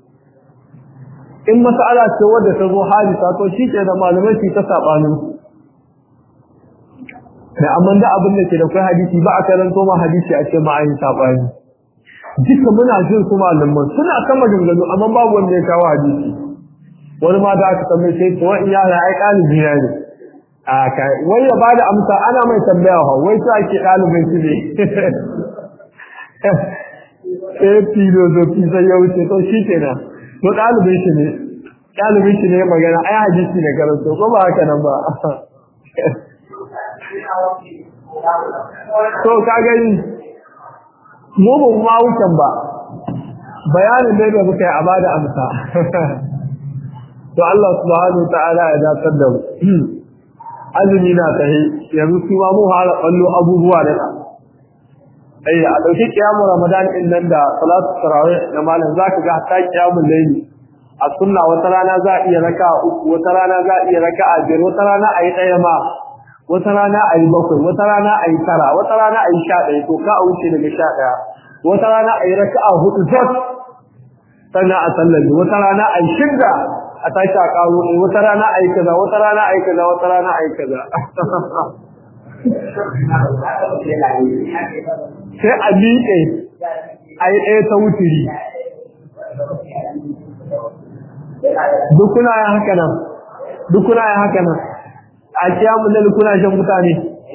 in mas'ala ce wadda ta zo hadisa to shi ke da malamai su ta sabanin da amma da abin da ke da kai hadisi ba a karanto ma hadisi a ce ma ayin sabani duka muna jin su malaman suna kan maganganu amma babu wanda ya kawo hadisi wani ma da aka tambaye sai to wani yara ai ɗalibi na ne a kai wai ya bada amsa ana mai tambaya ha wai sai ake ɗalibin shi ne sai filozofi sai ya wuce to shi kenan to ɗalibin shi ne ɗalibin shi ne magana ai hadisi ne karanto ko ba haka nan ba to ka gani mu ba ma wucin ba bayanin dai da muka yi a bada amsa to Allah subhanahu ta'ala ya dakar da mu azumi na tahi yanzu su ma mu hala ballo abubuwa da ai a dauki kiyamu ramadan din nan da salatu tarawih na malam zaka ga hatta kiyamul layli a sunna wata rana za iya raka uku wata rana za iya raka a biyar wata rana ayi daya ma wata rana ayi bakwai wata rana ayi tara wata rana ayi sha ɗaya to ka a wuce daga sha ɗaya wata rana ayi raka'a hudu zat sannan a sallabi wata rana ayi shidda a tashi a karo ne wata rana ayi kaza wata rana ayi kaza wata rana ayi kaza sai a miƙe ayi ɗaya ta wuturi duk kuna yin haka nan duk kuna yin haka nan a kiyamun lalu kuna shan mutane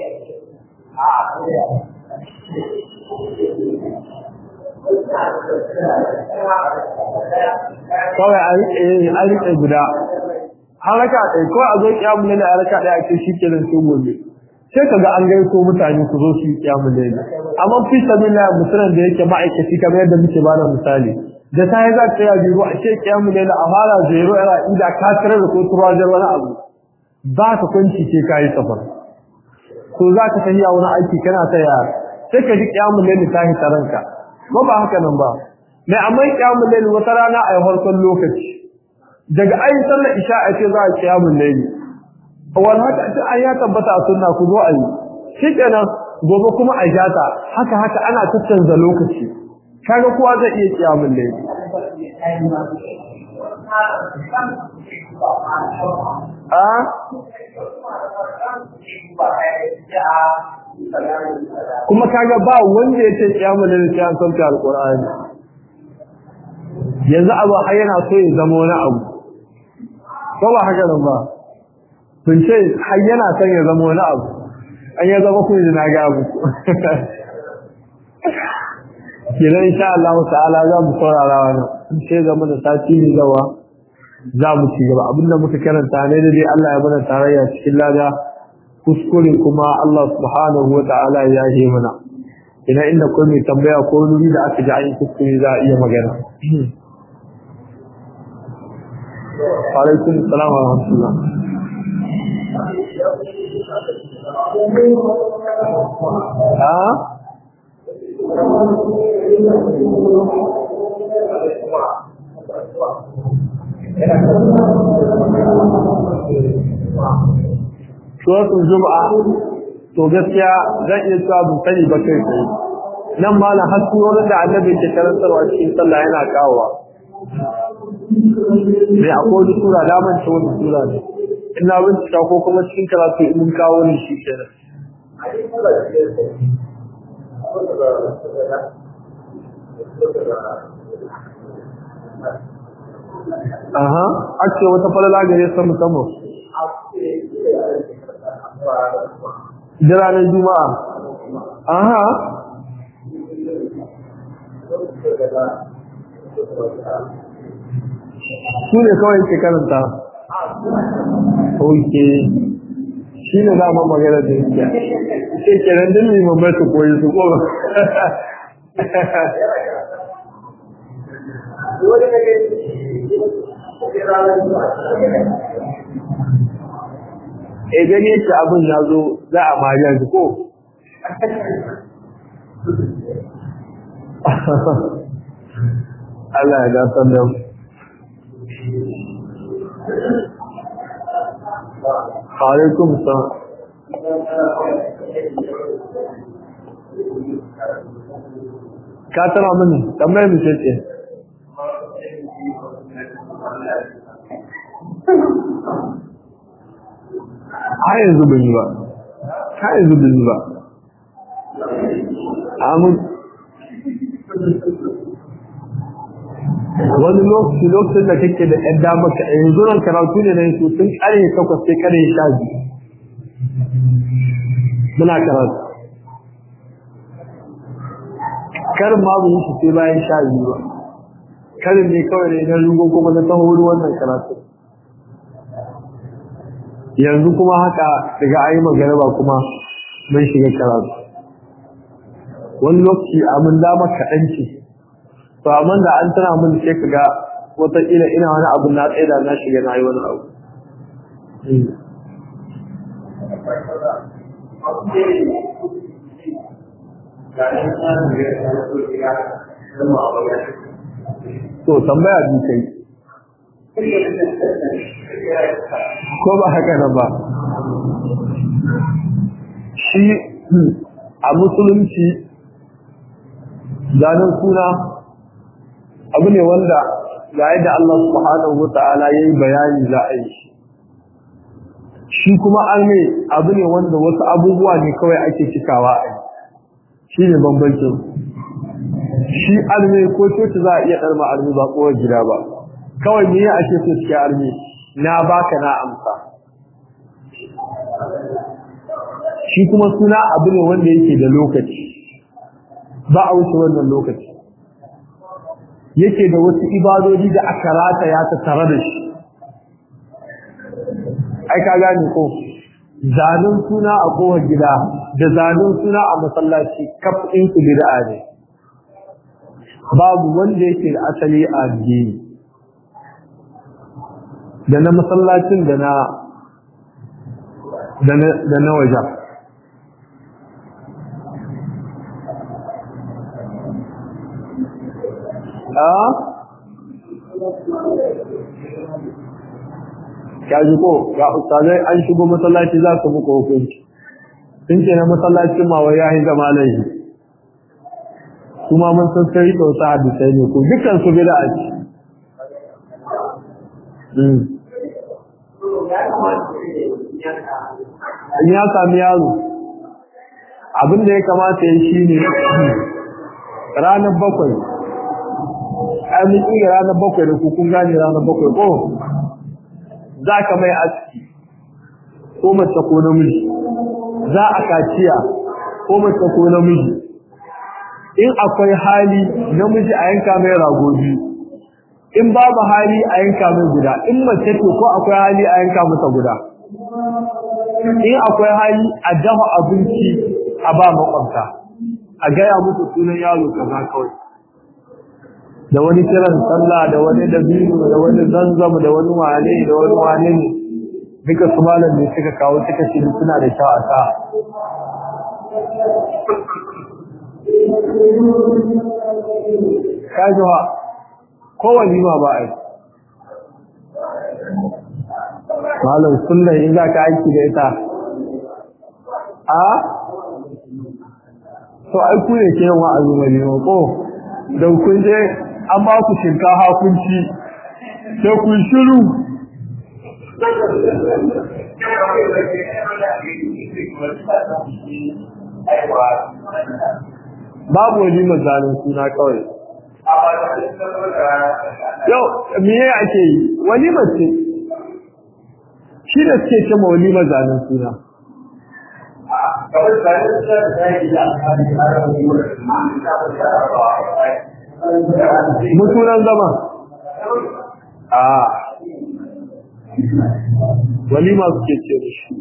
kawai a riƙe guda haraka ɗai kawai a zo kiyamun lalu a raka ɗaya a ce shi kenan sai gobe sai ka ga an gaito mutane su zo su yi kiyamun lalu amma fi sabi na musulun da yake ma'aikaci kamar yadda muke bada misali da ta yi za ta yi biro a ce kiyamun lalu a fara zero yana ida ka tare da ko turajen wani abu ba ka kwanci ce ka yi safar ko za ka tafiya wani aiki kana ta yara sai ka ji kiyamun lalu ta hita ranka ba ba haka nan ba mai amma kiyamun lalu wata rana a yi farkon lokaci daga ayi sallar isha a ce za a kiyamun lalu wani haka ce an ya tabbata a sunna ku zo a yi shi kenan gobe kuma a jata haka haka ana tattanza lokaci kaga kowa zai iya kiyamun lalu a kuma kaga ba wanda ya ce kiyamun lalu sai an sauke alqur'ani yanzu abu har yana so ya zama wani abu ko ba haka nan ba sun ce har yana son ya zama wani abu an ya zama kuma na ga abu kenan insha Allah ta'ala za mu saurara wannan sai zama da sati ne gawa za mu ci gaba abinda muka karanta ne da dai Allah ya bada tarayya cikin lada kuskure kuma Allah subhanahu wa ta'ala ya yi mana ina inda ko mai tambaya ko nuri da aka ji an kuskure za a iya magana alaikum salam wa rahmatullah ha suratul juma'a to gaskiya zan iya cewa ban sani ba kai sai nan malam har surorin da annabi ke karantarwa cikin sallah yana kawowa sai akwai wani sura da man ce wani sura ne ina bincika ko kuma cikin karatu in mun kawo ne shi kenan Aha, ake wata falala gare sa musamman. Da ranar Juma'a. Aha. Su ne kawai ke karanta. Ok. Shi ne za mu magana da yake. Ke kenan din limamai su koyi su ko. e gani yake abin ya zo za a mariyar ko Allah ya gasar da mu alaikum salam ka tara mini tambayar mu ce ce har yanzu ban yi ba har yanzu ban yi ba amin wani lokaci lokacin da kake da ɗan damar ka yanzu nan karatu ne na yi tun ƙarfe takwas sai ƙarfe sha biyu muna karatu karin ma mu yi sai bayan sha biyu ba karin ne kawai ne na rungo kuma na taho wannan karatu yanzu kuma haka daga ayi magana ba kuma mun shiga karatu wani lokaci abin dama kaɗan ce to amma da an tana mun sai ka ga wataƙila ina wani abu na tsaye da na shiga na yi wani abu to tambaya bi kai ko ba haka nan ba shi a musulunci zanen suna abu ne wanda ga yadda Allah subhanahu wata'ala ya yi bayani za a yi shi kuma an ne abu ne wanda wasu abubuwa ne kawai ake cikawa a yi shi ne bambancin shi alme ko coci za a iya ɗarma alme ba kowar gida ba kawai ne ya ake so cikin alme na baka na amsa shi kuma suna abu ne wanda yake da lokaci ba a wuce wannan lokaci yake da wasu ibadodi da aka rata ya ta tare da shi ai ka gane ko zanen suna a kowar gida da zanen suna a masallaci kafin su bid'a ne babu wanda yake da asali a addini da na masallacin da na da na wajen kaji ko ga ustazai an shigo masallaci za su muku hukunci sun ce na masallacin mawa ya yi zama laifi kuma mun san sai da wasu hadisai ne ko dukkan su bida a ci in ya sami yaro abin da ya kamata ya shi ne ranar bakwai amin iya ranar bakwai da kukun gane ranar bakwai ko za ka mai aski ko mace ko namiji za a kaciya ko mace ko namiji in akwai hali namiji a yanka mai rago biyu in babu hali a yanka mai guda in mace ce ko akwai hali a yanka mata guda in akwai hali a dafa abinci a ba makwabta a gaya musu sunan yaro kaza kawai da wani kiran sallah da wani dabino da wani zanzam da wani wane da wani wane ne duka su malam ne suka kawo suka ce suna da kyau a sa kajuwa ko walima ba a yi malam sunna in za ka aiki da ita a to ai ku ne ke yin wa'azi walima ko don kun je an ba ku shinkafa kun ci sai kun shiru babu wani mazanin suna kawai yau miye ake yi wani mace shi da suke ce ma wani mazanin suna mutunan zama a walima suke ce da shi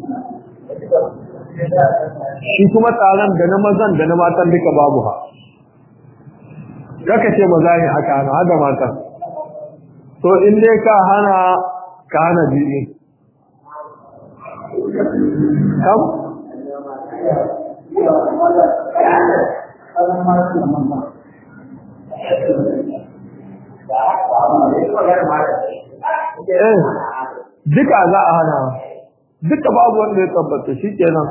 shi kuma taron da na mazan da na matan duka babu ha kaka ce maza ne aka hana hada matan to in dai ka hana ka hana biyu kam eh duka za a hana duka babu wanda ya tabbata shi kenan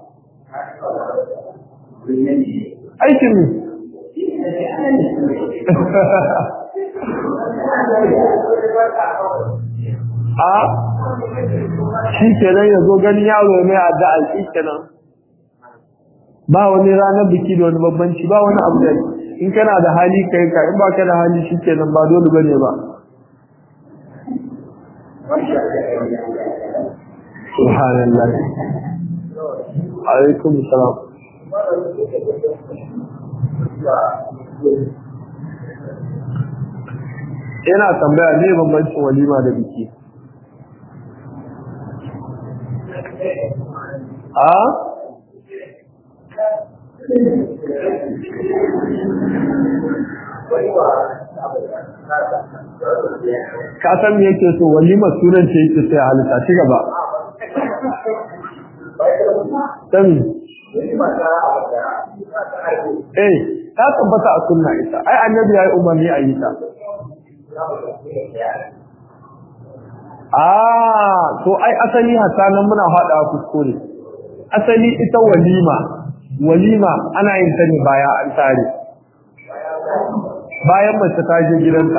aikin ne a shi kenan ya zo gani yaro mai addu'a shi kenan ba wani ranar biki da wani babbanci ba wani abu da in kana da hali kai ka in ba ka da hali shi kenan ba dole bane ba subhanallah alaikum salam yana tambaya ne bambancin walima da biki a ka san me yake so walima sunan ce yake sai halitta ci gaba sami eh ta tabbata a sunna ita ai annabi ya yi umarni a yi ta ah to ai asali hatta nan muna hada kuskure asali ita walima walima ana yin ta ne baya an tare bayan mace ta je gidanta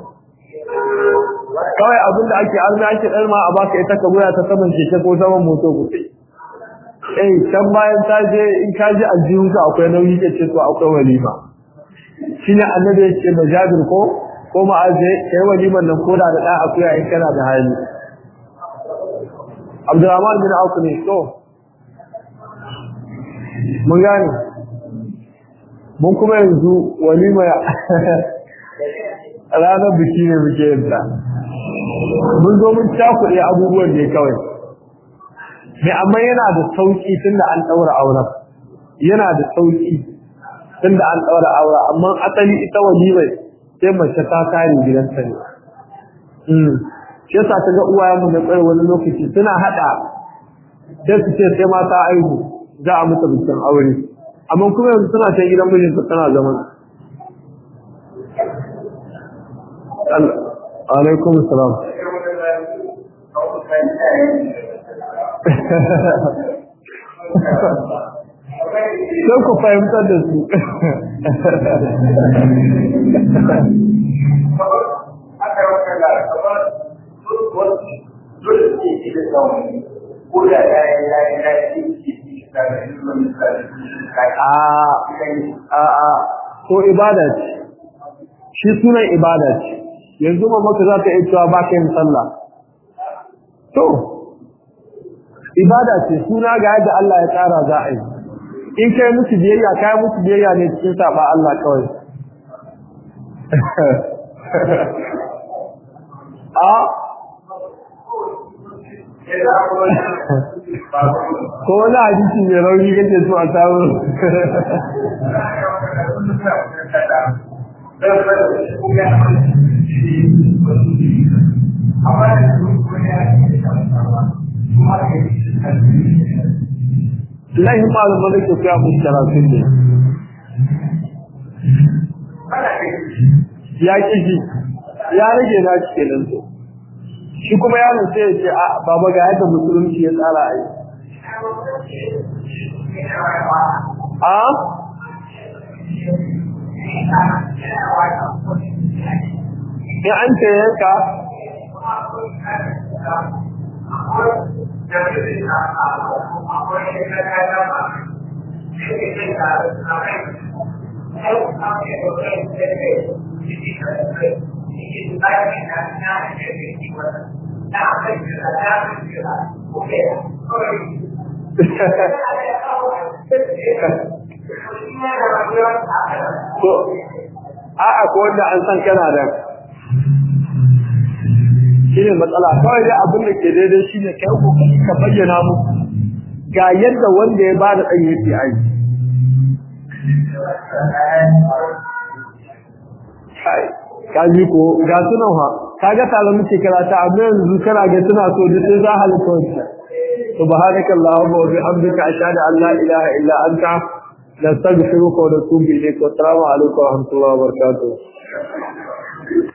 kawai abin da ake arna ake ɗarma a baka ita ka goya ta saman keke ko saman moto ku eh can bayan ta je in ka ji aljihunka akwai nauyi ke ce to akwai walima shine annabi ya ce majabir ko ko ma'aje kai waliman nan koda da ɗan akuya in kana da hali Abdurrahman bin Auf ne to mun gane mun kuma yanzu walima ranar biki ne muke yadda mun zo mun cakuɗe abubuwan ne kawai me amma yana da sauki tunda an ɗaura auren yana da sauki tunda an ɗaura auren amma asali ita walimai sai mace ta kare gidanta ne shi yasa ta ga uwayen mu da tsaye wani lokaci suna hada sai su ce sai mata aihu za a mutu bikin aure amma kuma yanzu suna ta gidan mijinta tana zaman alaikum salam sai ku fahimtar da su a ko ibada ce shi sunan ibada ce yanzu ma maka za ta iya cewa ba ka yin sallah to ibada ce suna ga yadda Allah ya tsara za a yi in kai musu biyayya kai musu biyayya ne cikin saba Allah kawai a ko wani hadisi mai rauni kake so a samu lahin malaman da ke kuya musu karatun ne ya kishi ya rage na shi kenan to shi kuma yaron sai ya ce a baba ga yadda musulunci ya tsara a yi a in an ce yanka ko a'a ko wanda an san kana da shine matsala kawai da abin da ke daidai shine kai kokari ka bayyana mu ga yadda wanda ya bada dan yake ai kai kaji ko ga sunan ha kaga tare muke karata amma yanzu kana ga suna so da sai za halitta wannan subhanakallahumma wa bihamdika ashhadu an la ilaha illa anta nastaghfiruka wa natubu ilayk wa assalamu alaikum wa rahmatullahi wa barakatuh